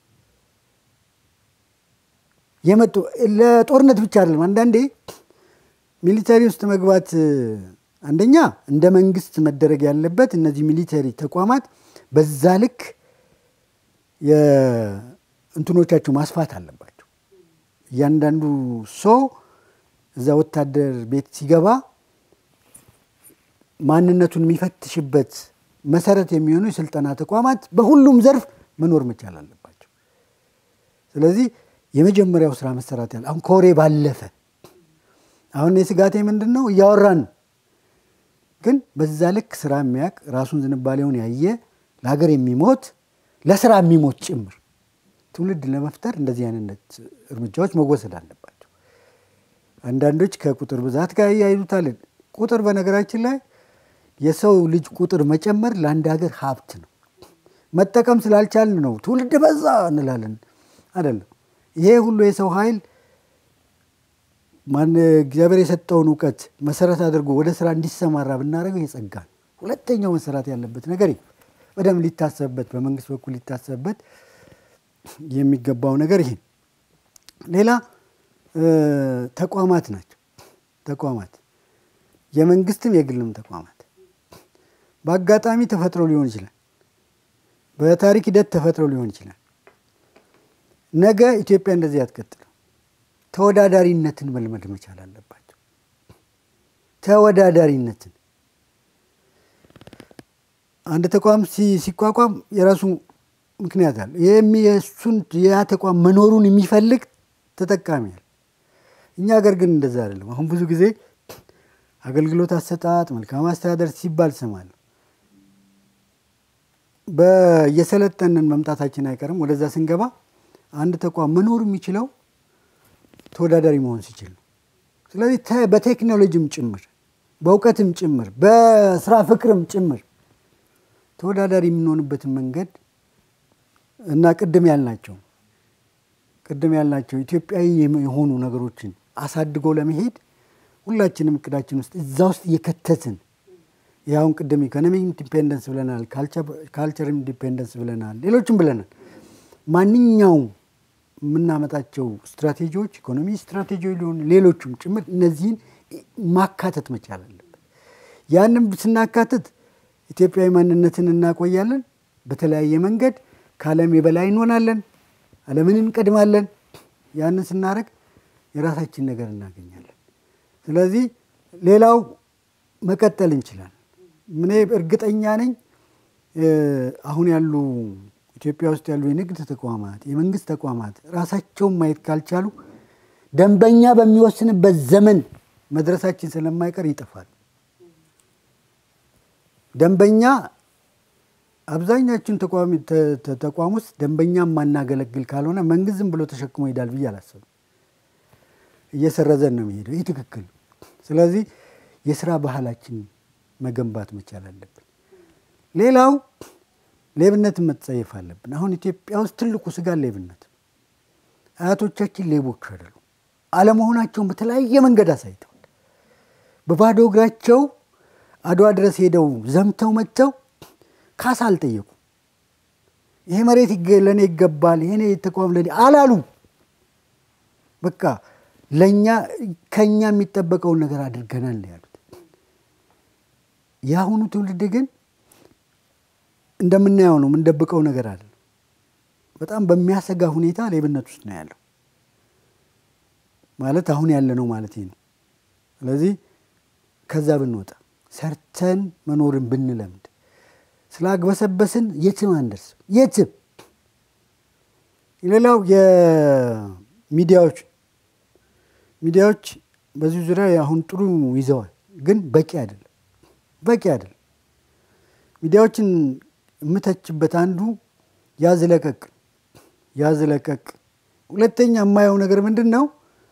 የመጡ ለጦርነት ብቻ አይደለም። አንዳንዴ ሚሊተሪ ውስጥ መግባት አንደኛ እንደ መንግስት መደረግ ያለበት እነዚህ ሚሊተሪ ተቋማት በዛ ልክ እንትኖቻቸው ማስፋት አለባቸው። እያንዳንዱ ሰው እዛ ወታደር ቤት ሲገባ ማንነቱን የሚፈትሽበት መሰረት የሚሆኑ የስልጠና ተቋማት በሁሉም ዘርፍ መኖር መቻል አለባቸው። ስለዚህ የመጀመሪያው ስራ መሰራት ያለ አሁን ከወሬ ባለፈ አሁን የስጋቴ ምንድን ነው እያወራን ግን በዛ ልክ ስራ የሚያውቅ ራሱን ዝንባሌውን ያየ ለሀገር የሚሞት ለስራ የሚሞት ጭምር ትውልድ ለመፍጠር እንደዚህ አይነት እርምጃዎች መወሰድ አለባቸው። አንዳንዶች ከቁጥር ብዛት ጋር እያይዙታል። ቁጥር በነገራችን ላይ የሰው ልጅ ቁጥር መጨመር ለአንድ ሀገር ሀብት ነው። መጠቀም ስላልቻልን ነው ትውልድ በዛ እንላለን። አይደለም። ይሄ ሁሉ የሰው ኃይል ማን እግዚአብሔር የሰጠውን እውቀት መሰረት አድርጎ ወደ ስራ እንዲሰማራ ብናደርገው የጸጋ ነው። ሁለተኛው መሰራት ያለበት ነገር በደንብ ሊታሰብበት፣ በመንግስት በኩል ሊታሰብበት የሚገባው ነገር ይሄ። ሌላ ተቋማት ናቸው። ተቋማት የመንግስትም የግልም ተቋማት በአጋጣሚ ተፈጥሮ ሊሆን ይችላል። በታሪክ ሂደት ተፈጥሮ ሊሆን ይችላል። ነገ ኢትዮጵያ እንደዚህ አትቀጥልም። ተወዳዳሪነትን መልመድ መቻል አለባቸው። ተወዳዳሪነትን አንድ ተቋም ሲቋቋም የራሱ ምክንያት አለ። የእሱን ያ ተቋም መኖሩን የሚፈልግ ተጠቃሚ አለ። እኛ ሀገር ግን እንደዛ አይደለም። አሁን ብዙ ጊዜ አገልግሎት አሰጣጥ፣ መልካም አስተዳደር ሲባል እሰማለሁ። በየሰለጠንን መምጣታችን አይቀርም። ወደዛ ስንገባ አንድ ተቋም መኖር የሚችለው ተወዳዳሪ መሆን ሲችል ነው። ስለዚህ በቴክኖሎጂም ጭምር በእውቀትም ጭምር በስራ ፍቅርም ጭምር ተወዳዳሪ የምንሆንበትን መንገድ እና ቅድም ያልናቸው ቅድም ያልናቸው ኢትዮጵያዊ የሆኑ ነገሮችን አሳድጎ ለመሄድ ሁላችንም እቅዳችን ውስጥ እዛ ውስጥ እየከተትን ያሁን ቅድም ኢኮኖሚ ኢንዲፔንደንስ ብለናል፣ ካልቸር ኢንዲፔንደንስ ብለናል፣ ሌሎችም ብለናል። ማንኛውም የምናመጣቸው ስትራቴጂዎች ኢኮኖሚ ስትራቴጂ ሊሆን ሌሎቹም ጭምር እነዚህን ማካተት መቻል አለበት። ያንም ስናካትት ኢትዮጵያዊ ማንነትን እናቆያለን። በተለያየ መንገድ ከዓለም የበላይ እንሆናለን። ዓለምን እንቀድማለን። ያንን ስናደርግ የራሳችን ነገር እናገኛለን። ስለዚህ ሌላው መቀጠል እንችላለን። እኔ እርግጠኛ ነኝ አሁን ያሉ ኢትዮጵያ ውስጥ ያሉ የንግድ ተቋማት፣ የመንግስት ተቋማት ራሳቸውን ማየት ካልቻሉ ደንበኛ በሚወስንበት ዘመን መድረሳችን ስለማይቀር ይጠፋል። ደንበኛ አብዛኛችን ተቋም ውስጥ ደንበኛ ማናገለግል ካልሆነ መንግስት ዝም ብሎ ተሸክሞ ይሄዳል ብዬ አላስብም። እየሰረዘን ነው የሚሄደው። ይህ ትክክል። ስለዚህ የስራ ባህላችን መገንባት መቻል አለብን። ሌላው ሌብነትን መጸየፍ አለብን። አሁን ኢትዮጵያ ውስጥ ትልቁ ስጋ ሌብነት። አያቶቻችን ሌቦች አይደሉም። አለመሆናቸውን በተለያየ መንገድ አሳይተዋል። በባዶ እግራቸው አድዋ ድረስ ሄደው ዘምተው መጥተው ካሳ አልጠየቁም። ይሄ መሬት ለእኔ ይገባል፣ ይሄ ተቋም ለእኔ አላሉ። በቃ ለእኛ ከእኛ የሚጠበቀውን ነገር አድርገናል ነው ያሉት። የአሁኑ ትውልድ ግን እንደምናየው ነው፣ የምንደብቀው ነገር አለ። በጣም በሚያሰጋ ሁኔታ ሌብነት ውስጥ ነው ያለው ማለት አሁን ያለ ነው ማለት ነው። ስለዚህ ከዛ ብንወጣ ሰርተን መኖርን ብንለምድ ስላግበሰበስን የትም አንደርስም። የትም ሌላው የሚዲያዎች ሚዲያዎች በዚህ ዙሪያ አሁን ጥሩ ይዘዋል፣ ግን በቂ አይደለም። በቂ አይደለም። ሚዲያዎችን የምተችበት አንዱ ያዝ ለቀቅ ያዝ ለቀቅ። ሁለተኛ የማየው ነገር ምንድን ነው?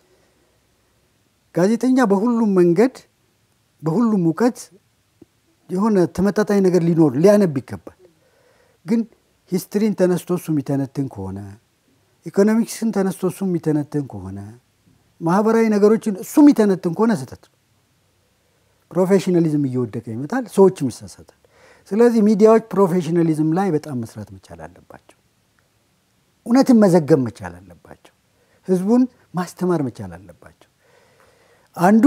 ጋዜጠኛ በሁሉም መንገድ በሁሉም እውቀት የሆነ ተመጣጣኝ ነገር ሊኖር ሊያነብ ይገባል። ግን ሂስትሪን ተነስቶ እሱ የሚተነትን ከሆነ ኢኮኖሚክስን ተነስቶ እሱ የሚተነትን ከሆነ ማህበራዊ ነገሮችን እሱ የሚተነትን ከሆነ ስህተት ነው። ፕሮፌሽናሊዝም እየወደቀ ይመጣል፣ ሰዎችም ይሳሳታል። ስለዚህ ሚዲያዎች ፕሮፌሽናሊዝም ላይ በጣም መስራት መቻል አለባቸው። እውነትን መዘገብ መቻል አለባቸው። ህዝቡን ማስተማር መቻል አለባቸው። አንዱ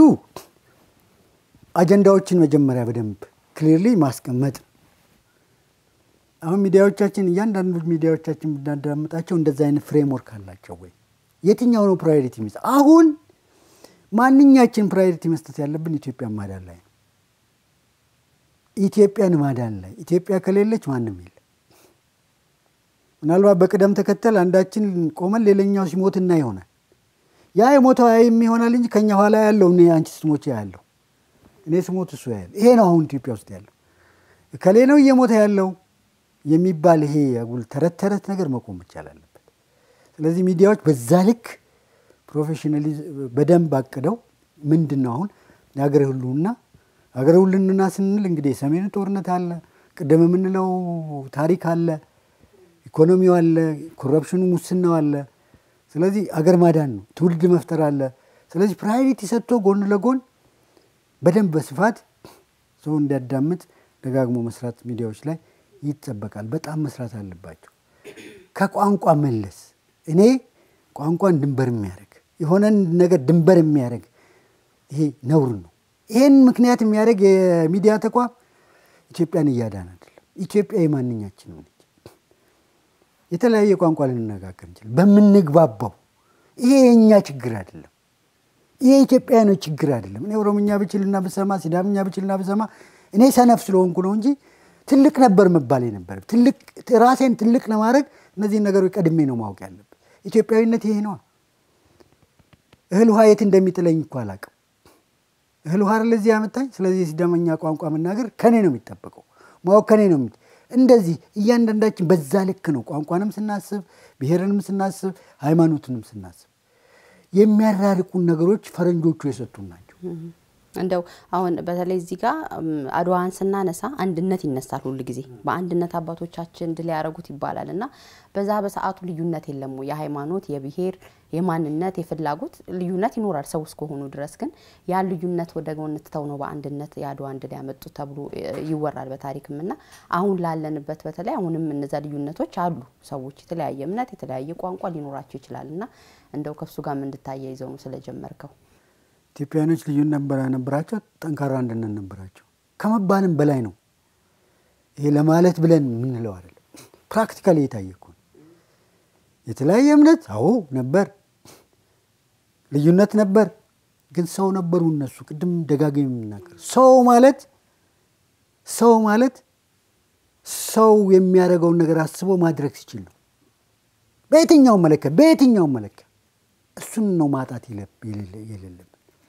አጀንዳዎችን መጀመሪያ በደንብ ክሊርሊ ማስቀመጥ ነው። አሁን ሚዲያዎቻችን እያንዳንዱ ሚዲያዎቻችን ብናዳምጣቸው እንደዚ አይነት ፍሬምወርክ አላቸው ወይ? የትኛው ነው ፕራዮሪቲ ሚስ አሁን ማንኛችን ፕራዮሪቲ መስጠት ያለብን ኢትዮጵያን ማዳን ላይ ነው። ኢትዮጵያን ማዳን ላይ ኢትዮጵያ ከሌለች ማንም የለም። ምናልባት በቅደም ተከተል አንዳችን ቆመን ሌላኛው ሲሞትና ይሆናል። ያ የሞተው ያይም ይሆናል እንጂ ከኛ ኋላ ያለው እኔ አንቺ ስትሞች ያለው እኔ ስሞት እሱ ያለ ይሄ ነው አሁን ኢትዮጵያ ውስጥ ያለው ከሌ ነው እየሞተ ያለው የሚባል ይሄ አጉል ተረት ተረት ነገር መቆም መቻል አለበት። ስለዚህ ሚዲያዎች በዛ ልክ ፕሮፌሽናሊዝም በደንብ አቅደው ምንድን ነው አሁን የሀገር ህልውና ሀገር ህልውና ስንል እንግዲህ የሰሜኑ ጦርነት አለ፣ ቅድም የምንለው ታሪክ አለ፣ ኢኮኖሚው አለ፣ ኮረፕሽኑ ሙስናው አለ። ስለዚህ አገር ማዳን ነው፣ ትውልድ መፍጠር አለ። ስለዚህ ፕራዮሪቲ ሰጥቶ ጎን ለጎን በደንብ በስፋት ሰው እንዲያዳምጥ ደጋግሞ መስራት ሚዲያዎች ላይ ይጠበቃል። በጣም መስራት አለባቸው። ከቋንቋ መለስ እኔ ቋንቋን ድንበር የሚያደርግ የሆነን ነገር ድንበር የሚያደርግ ይሄ ነውር ነው። ይሄን ምክንያት የሚያደርግ የሚዲያ ተቋም ኢትዮጵያን እያዳን አይደለም። ኢትዮጵያ የማንኛችን ነች። የተለያየ ቋንቋ ልንነጋገር እንችላል በምንግባባው። ይሄ የእኛ ችግር አይደለም። ይሄ ኢትዮጵያውያኖች ችግር አይደለም። እኔ ኦሮምኛ ብችልና ብሰማ፣ ሲዳምኛ ብችልና ብሰማ እኔ ሰነፍ ስለሆንኩ ነው እንጂ ትልቅ ነበር መባል ነበር። ራሴን ትልቅ ለማድረግ እነዚህን ነገሮች ቀድሜ ነው ማወቅ ያለብን። ኢትዮጵያዊነት ይሄ ነዋ። እህል ውሃ የት እንደሚጥለኝ እኮ አላውቅም። እህል ውሃ ለዚህ ያመጣኝ። ስለዚህ የሲዳመኛ ቋንቋ መናገር ከኔ ነው የሚጠበቀው፣ ማወቅ ከኔ ነው። እንደዚህ እያንዳንዳችን በዛ ልክ ነው ቋንቋንም ስናስብ፣ ብሔርንም ስናስብ፣ ሃይማኖትንም ስናስብ የሚያራርቁን ነገሮች ፈረንጆቹ የሰጡን ናቸው። እንደው አሁን በተለይ እዚህ ጋር አድዋን ስናነሳ አንድነት ይነሳል ሁል ጊዜ በአንድነት አባቶቻችን ድል ያደረጉት ይባላል እና በዛ በሰዓቱ ልዩነት የለም ወይ? የሃይማኖት፣ የብሔር፣ የማንነት፣ የፍላጎት ልዩነት ይኖራል ሰው እስከሆኑ ድረስ ግን ያን ልዩነት ወደ ጎን ትተው ነው በአንድነት የአድዋን ድል ያመጡት ተብሎ ይወራል በታሪክም እና አሁን ላለንበት በተለይ አሁንም እነዛ ልዩነቶች አሉ። ሰዎች የተለያየ እምነት፣ የተለያየ ቋንቋ ሊኖራቸው ይችላል እና እንደው ከሱ ጋር እንድታያይዘው ነው ስለጀመርከው። ኢትዮጵያኖች ልዩነት ነበረ ነበራቸው፣ ጠንካራ አንድነት ነበራቸው። ከመባልም በላይ ነው። ይሄ ለማለት ብለን የምንለው አይደለም። ፕራክቲካሊ የታየ እኮ ነው። የተለያየ እምነት አዎ ነበር፣ ልዩነት ነበር፣ ግን ሰው ነበሩ እነሱ። ቅድም ደጋግም የምናገር ሰው ማለት ሰው ማለት ሰው የሚያደርገውን ነገር አስቦ ማድረግ ሲችል ነው። በየትኛውም መለኪያ በየትኛውም መለኪያ እሱን ነው ማጣት የሌለብን።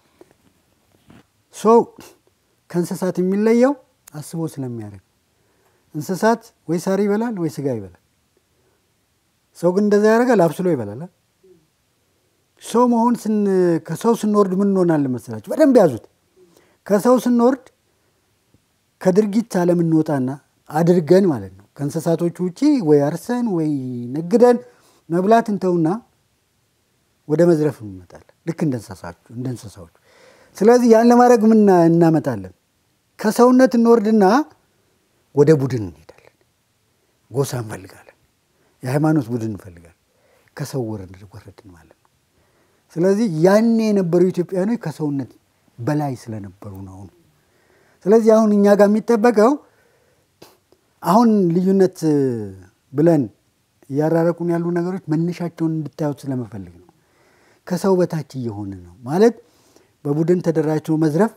ሰው ከእንስሳት የሚለየው አስቦ ስለሚያደርግ እንስሳት ወይ ሳር ይበላል ወይ ስጋ ይበላል። ሰው ግን እንደዛ ያደርጋል፣ አብስሎ ይበላል። ሰው መሆን ከሰው ስንወርድ ምን እንሆናለን መሰላችሁ? በደንብ ያዙት። ከሰው ስንወርድ ከድርጊት ዓለም እንወጣና አድርገን ማለት ነው ከእንስሳቶቹ ውጪ ወይ አርሰን ወይ ነግደን መብላት እንተውና ወደ መዝረፍ እንመጣለን። ልክ እንደ እንስሳዎቹ። ስለዚህ ያን ለማድረግ ምን እናመጣለን? ከሰውነት እንወርድና ወደ ቡድን እንሄዳለን። ጎሳ እንፈልጋለን። የሃይማኖት ቡድን እንፈልጋለን። ከሰው ወረድን ማለት ነው። ስለዚህ ያኔ የነበሩ ኢትዮጵያውያኖች ከሰውነት በላይ ስለነበሩ ነው። ስለዚህ አሁን እኛ ጋር የሚጠበቀው አሁን ልዩነት ብለን እያራረቁን ያሉ ነገሮች መነሻቸውን እንድታዩት ስለመፈልግ ነው። ከሰው በታች እየሆነ ነው ማለት በቡድን ተደራጅቶ መዝረፍ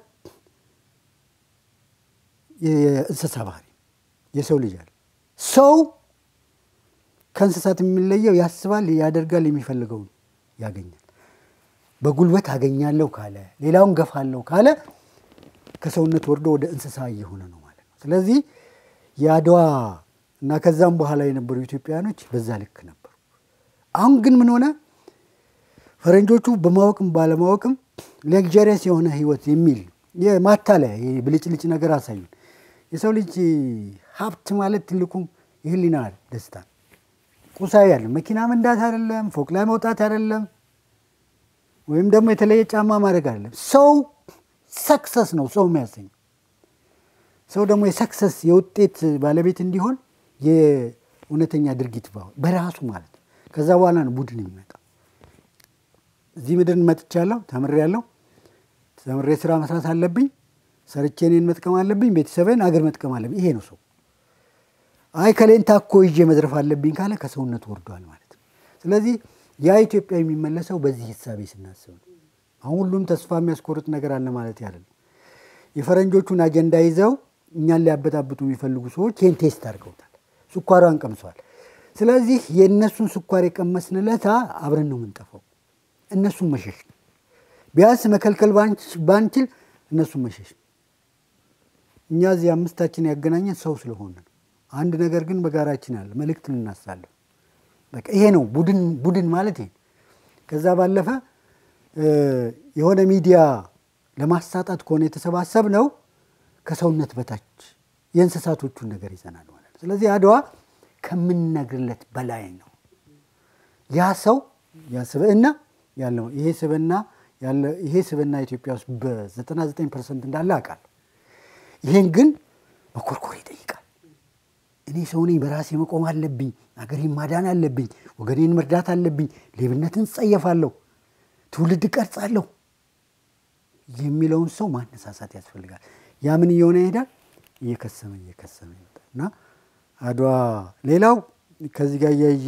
የእንስሳ ባህሪ የሰው ልጅ አለ። ሰው ከእንስሳት የሚለየው ያስባል፣ ያደርጋል፣ የሚፈልገውን ያገኛል። በጉልበት አገኛለሁ ካለ ሌላውን ገፋለሁ ካለ ከሰውነት ወርዶ ወደ እንስሳ እየሆነ ነው ማለት ነው። ስለዚህ የአድዋ እና ከዛም በኋላ የነበሩ ኢትዮጵያውያኖች በዛ ልክ ነበሩ። አሁን ግን ምን ሆነ? ፈረንጆቹ በማወቅም ባለማወቅም ሌክዠሪየስ የሆነ ህይወት የሚል የማታለያ ብልጭልጭ ነገር አሳዩን። የሰው ልጅ ሀብት ማለት ትልቁ የህሊና ደስታ ቁሳዊ ያለ መኪና መንዳት አይደለም፣ ፎቅ ላይ መውጣት አይደለም፣ ወይም ደግሞ የተለየ ጫማ ማድረግ አይደለም። ሰው ሰክሰስ ነው ሰው የሚያሰኘው። ሰው ደግሞ የሰክሰስ የውጤት ባለቤት እንዲሆን የእውነተኛ ድርጊት በራሱ ማለት ነው። ከዛ በኋላ ነው ቡድን የሚመጣው። እዚህ ምድር መጥቻለሁ፣ ተምሬያለሁ። ተምሬ ስራ መስራት አለብኝ፣ ሰርቼ እኔን መጥቀም አለብኝ፣ ቤተሰብን አገር መጥቀም አለብኝ። ይሄ ነው ሰው። አይ ከሌን ታኮ ይዤ መዝረፍ አለብኝ ካለ ከሰውነት ወርዷል ማለት ነው። ስለዚህ ያ ኢትዮጵያ የሚመለሰው በዚህ ሂሳቤ ስናስብ ነው። አሁን ሁሉም ተስፋ የሚያስቆርጥ ነገር አለ ማለት ያለ ነው። የፈረንጆቹን አጀንዳ ይዘው እኛን ሊያበጣብጡ የሚፈልጉ ሰዎች ይህን ቴስት አድርገውታል። ስኳሯን ቀምሰዋል። ስለዚህ የእነሱን ስኳር የቀመስንለታ አብረን ነው የምንጠፋው። እነሱን መሸሽ ነው። ቢያንስ መከልከል ባንችል እነሱን መሸሽ ነው። እኛ እዚህ አምስታችን ያገናኘን ሰው ስለሆነ ነው። አንድ ነገር ግን በጋራችን አለ፣ መልእክት ልናሳለፍ። በቃ ይሄ ነው ቡድን ቡድን ማለት ይሄ። ከዛ ባለፈ የሆነ ሚዲያ ለማሳጣት ከሆነ የተሰባሰብ ነው ከሰውነት በታች የእንስሳቶቹን ነገር ይዘናል ማለት ነው። ስለዚህ አድዋ ከምንነግርለት በላይ ነው። ያ ሰው ያ ስብዕና ያለው ይሄ ስብዕና ይሄ ስብዕና ኢትዮጵያ ውስጥ በ99 ፐርሰንት እንዳለ አውቃለሁ። ይሄን ግን መኮርኮር ይጠይቃል። እኔ ሰው ነኝ፣ በራሴ መቆም አለብኝ፣ አገሬን ማዳን አለብኝ፣ ወገኔን መርዳት አለብኝ፣ ሌብነትን ጸየፋለሁ፣ ትውልድ ቀርጻለሁ የሚለውን ሰው ማነሳሳት ያስፈልጋል። ያ ምን እየሆነ ይሄዳል? እየከሰመ እየከሰመ ይመጣል እና አድዋ ሌላው ከዚህ ጋር እያየ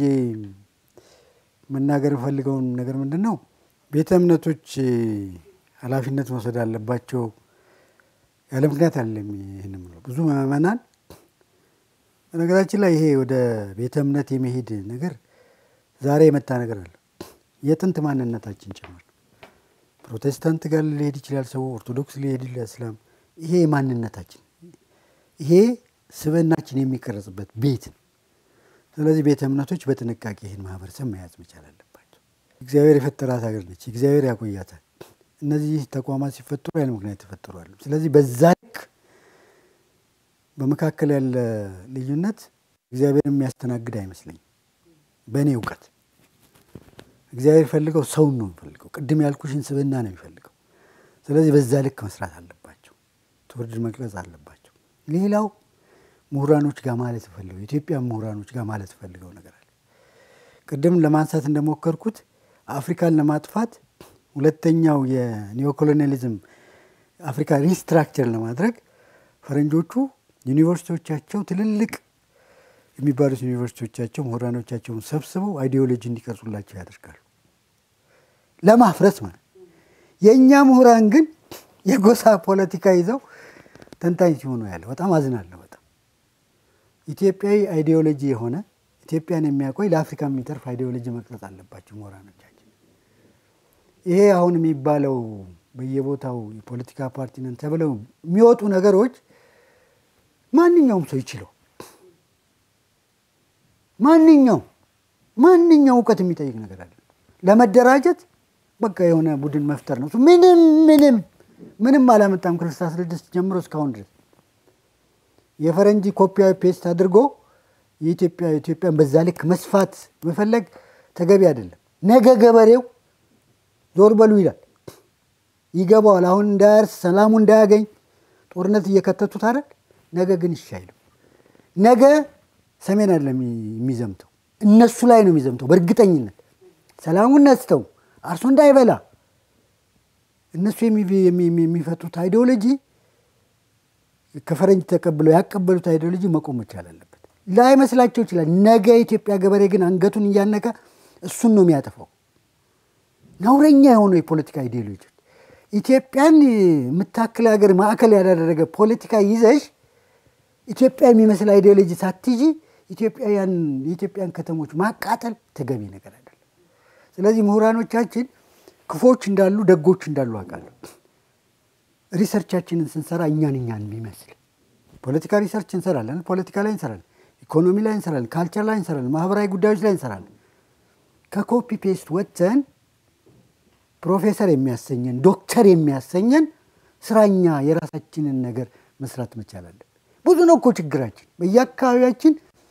መናገር የፈልገውን ነገር ምንድን ነው? ቤተ እምነቶች ኃላፊነት መውሰድ አለባቸው። ያለ ምክንያት አይደለም ይህን የምለው። ብዙ ምዕመናን በነገራችን ላይ ይሄ ወደ ቤተ እምነት የመሄድ ነገር ዛሬ የመጣ ነገር አለ። የጥንት ማንነታችን ጭምር ፕሮቴስታንት ጋር ሊሄድ ይችላል ሰው፣ ኦርቶዶክስ ሊሄድ ይችላል፣ እስላም። ይሄ ማንነታችን ይሄ ስብዕናችን የሚቀረጽበት ቤት ነው። ስለዚህ ቤተ እምነቶች በጥንቃቄ ይህን ማህበረሰብ መያዝ መቻል አለባቸው። እግዚአብሔር የፈጠራት ሀገር ነች። እግዚአብሔር ያቆያታል። እነዚህ ተቋማት ሲፈጠሩ ያለ ምክንያት ተፈጠሩ አሉ። ስለዚህ በዛ ልክ በመካከል ያለ ልዩነት እግዚአብሔር የሚያስተናግድ አይመስለኝም በእኔ እውቀት። እግዚአብሔር ፈልገው ሰውን ነው የሚፈልገው። ቅድም ያልኩሽን ስብዕና ነው የሚፈልገው። ስለዚህ በዛ ልክ መስራት አለባቸው። ትውልድ መቅረጽ አለባቸው። ሌላው ምሁራኖች ጋር ማለት ፈልገው የኢትዮጵያ ምሁራኖች ጋር ማለት ፈልገው ነገር አለ። ቅድም ለማንሳት እንደሞከርኩት አፍሪካን ለማጥፋት ሁለተኛው የኒዮኮሎኒያሊዝም አፍሪካ ሪስትራክቸር ለማድረግ ፈረንጆቹ ዩኒቨርሲቲዎቻቸው ትልልቅ የሚባሉት ዩኒቨርሲቲዎቻቸው ምሁራኖቻቸውን ሰብስበው አይዲዮሎጂ እንዲቀርጹላቸው ያደርጋሉ። ለማፍረስ ማለት የእኛ ምሁራን ግን የጎሳ ፖለቲካ ይዘው ተንታኝ ሲሆኑ ያለ በጣም አዝናለሁ። በጣም ኢትዮጵያዊ አይዲዮሎጂ የሆነ ኢትዮጵያን የሚያቆይ ለአፍሪካ የሚተርፍ አይዲዮሎጂ መቅረጽ አለባቸው ምሁራኖቻችን። ይሄ አሁን የሚባለው በየቦታው የፖለቲካ ፓርቲ ነን ተብለው የሚወጡ ነገሮች ማንኛውም ሰው ይችለው ማንኛው ማንኛው እውቀት የሚጠይቅ ነገር አለ። ለመደራጀት በቃ የሆነ ቡድን መፍጠር ነው። ምንም ምንም ምንም አላመጣም። ከስልሳ ስድስት ጀምሮ እስካሁን ድረስ የፈረንጂ ኮፒያዊ ፔስት አድርጎ የኢትዮጵያ ኢትዮጵያን በዛ ልክ መስፋት መፈለግ ተገቢ አይደለም። ነገ ገበሬው ዞር በሉ ይላል፣ ይገባዋል። አሁን እንዳያርስ ሰላሙ እንዳያገኝ ጦርነት እየከተቱት አይደል? ነገ ግን እሺ አይልም። ነገ ሰሜን አይደለም የሚዘምተው እነሱ ላይ ነው የሚዘምተው በእርግጠኝነት ሰላሙን ነስተው አርሶ እንዳይበላ እነሱ የሚፈቱት አይዲዮሎጂ ከፈረንጅ ተቀብለው ያቀበሉት አይዲዮሎጂ መቆም መቻል አለበት። ላይመስላቸው ይችላል። ነገ የኢትዮጵያ ገበሬ ግን አንገቱን እያነቀ እሱን ነው የሚያጠፋው። ነውረኛ የሆነው የፖለቲካ አይዲዮሎጂ ኢትዮጵያን የምታክል ሀገር ማዕከል ያላደረገ ፖለቲካ ይዘሽ ኢትዮጵያ የሚመስል አይዲዮሎጂ ሳትይዢ ኢትዮጵያውያን የኢትዮጵያን ከተሞች ማቃጠል ተገቢ ነገር አይደለም። ስለዚህ ምሁራኖቻችን ክፎች እንዳሉ ደጎች እንዳሉ አውቃለሁ። ሪሰርቻችንን ስንሰራ እኛን እኛን የሚመስል ፖለቲካ ሪሰርች እንሰራለን፣ ፖለቲካ ላይ እንሰራለን፣ ኢኮኖሚ ላይ እንሰራለን፣ ካልቸር ላይ እንሰራለን፣ ማህበራዊ ጉዳዮች ላይ እንሰራለን። ከኮፒ ፔስት ወጥተን ፕሮፌሰር የሚያሰኘን ዶክተር የሚያሰኘን ስራኛ የራሳችንን ነገር መስራት መቻል አለን። ብዙ ነው እኮ ችግራችን በየአካባቢያችን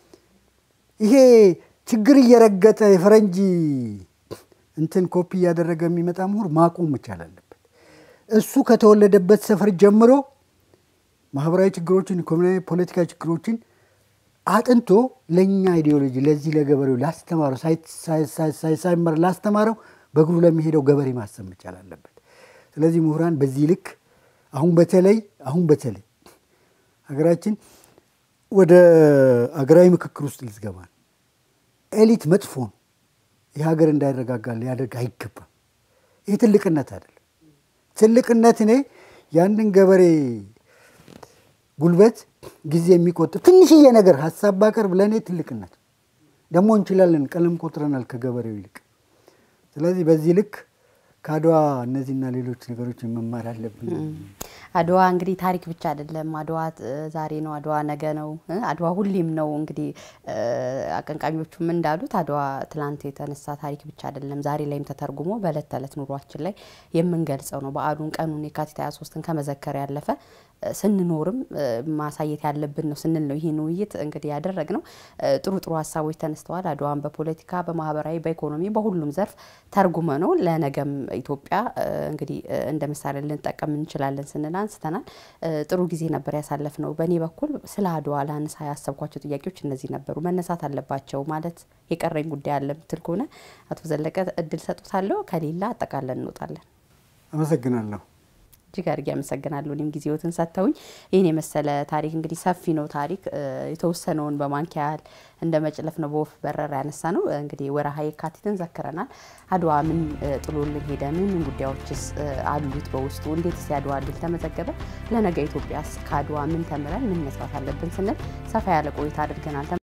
ይሄ ችግር እየረገጠ የፈረንጂ እንትን ኮፒ እያደረገ የሚመጣ ምሁር ማቆም መቻል አለበት። እሱ ከተወለደበት ሰፈር ጀምሮ ማህበራዊ ችግሮችን፣ ኢኮኖሚያዊ፣ ፖለቲካ ችግሮችን አጥንቶ ለእኛ አይዲዮሎጂ ለዚህ ለገበሬው ላስተማረው ሳይመር ላስተማረው በእግሩ ለሚሄደው ገበሬ ማሰብ መቻል አለበት። ስለዚህ ምሁራን በዚህ ልክ አሁን በተለይ አሁን በተለይ ሀገራችን ወደ አገራዊ ምክክር ውስጥ ልትገባ ነው። ኤሊት መጥፎ ነው። ይህ ሀገር እንዳይረጋጋ ሊያደርግ አይገባም። ይህ ትልቅነት አይደለም። ትልቅነት እኔ ያንን ገበሬ ጉልበት ጊዜ የሚቆጥብ ትንሽዬ ነገር ሀሳብ ባቀርብ ለእኔ ትልቅነት ደግሞ እንችላለን። ቀለም ቆጥረናል ከገበሬው ይልቅ። ስለዚህ በዚህ ልክ ከአድዋ እነዚህና ሌሎች ነገሮችን መማር አለብን። አድዋ እንግዲህ ታሪክ ብቻ አይደለም። አድዋ ዛሬ ነው፣ አድዋ ነገ ነው፣ አድዋ ሁሌም ነው። እንግዲህ አቀንቃኞቹም እንዳሉት አድዋ ትላንት የተነሳ ታሪክ ብቻ አይደለም፣ ዛሬ ላይም ተተርጉሞ በእለት ተዕለት ኑሯችን ላይ የምንገልጸው ነው። በዓሉን ቀኑን የካቲት 23ን ከመዘከር ያለፈ ስንኖርም ማሳየት ያለብን ነው ስንል ነው ይህን ውይይት እንግዲህ ያደረግ ነው። ጥሩ ጥሩ ሀሳቦች ተነስተዋል። አድዋን በፖለቲካ በማህበራዊ፣ በኢኮኖሚ በሁሉም ዘርፍ ተርጉመ ነው ለነገም ኢትዮጵያ እንግዲህ እንደ ምሳሌ ልንጠቀም እንችላለን ስንል አንስተናል። ጥሩ ጊዜ ነበር ያሳለፍ ነው። በእኔ በኩል ስለ አድዋ ላነሳ ያሰብኳቸው ጥያቄዎች እነዚህ ነበሩ። መነሳት አለባቸው ማለት የቀረኝ ጉዳይ አለ ምትል ከሆነ አቶ ዘለቀ እድል ሰጡታለሁ። ከሌላ አጠቃለን እንወጣለን። አመሰግናለሁ። እጅግ አድርጌ አመሰግናለሁ። እኔም ጊዜዎትን ሰጥተውኝ ይህን የመሰለ ታሪክ እንግዲህ ሰፊ ነው ታሪክ የተወሰነውን በማንኪያ ያህል እንደ መጭለፍ ነው በወፍ በረር ያነሳ ነው። እንግዲህ ወርሃ የካቲትን ዘክረናል። አድዋ ምን ጥሎልን ሄደ? ምን ምን ጉዳዮችስ አሉት በውስጡ? እንዴትስ የአድዋ ድል ተመዘገበ? ለነገ ኢትዮጵያስ ከአድዋ ምን ተምረን ምን መስራት አለብን ስንል ሰፋ ያለ ቆይታ አድርገናል።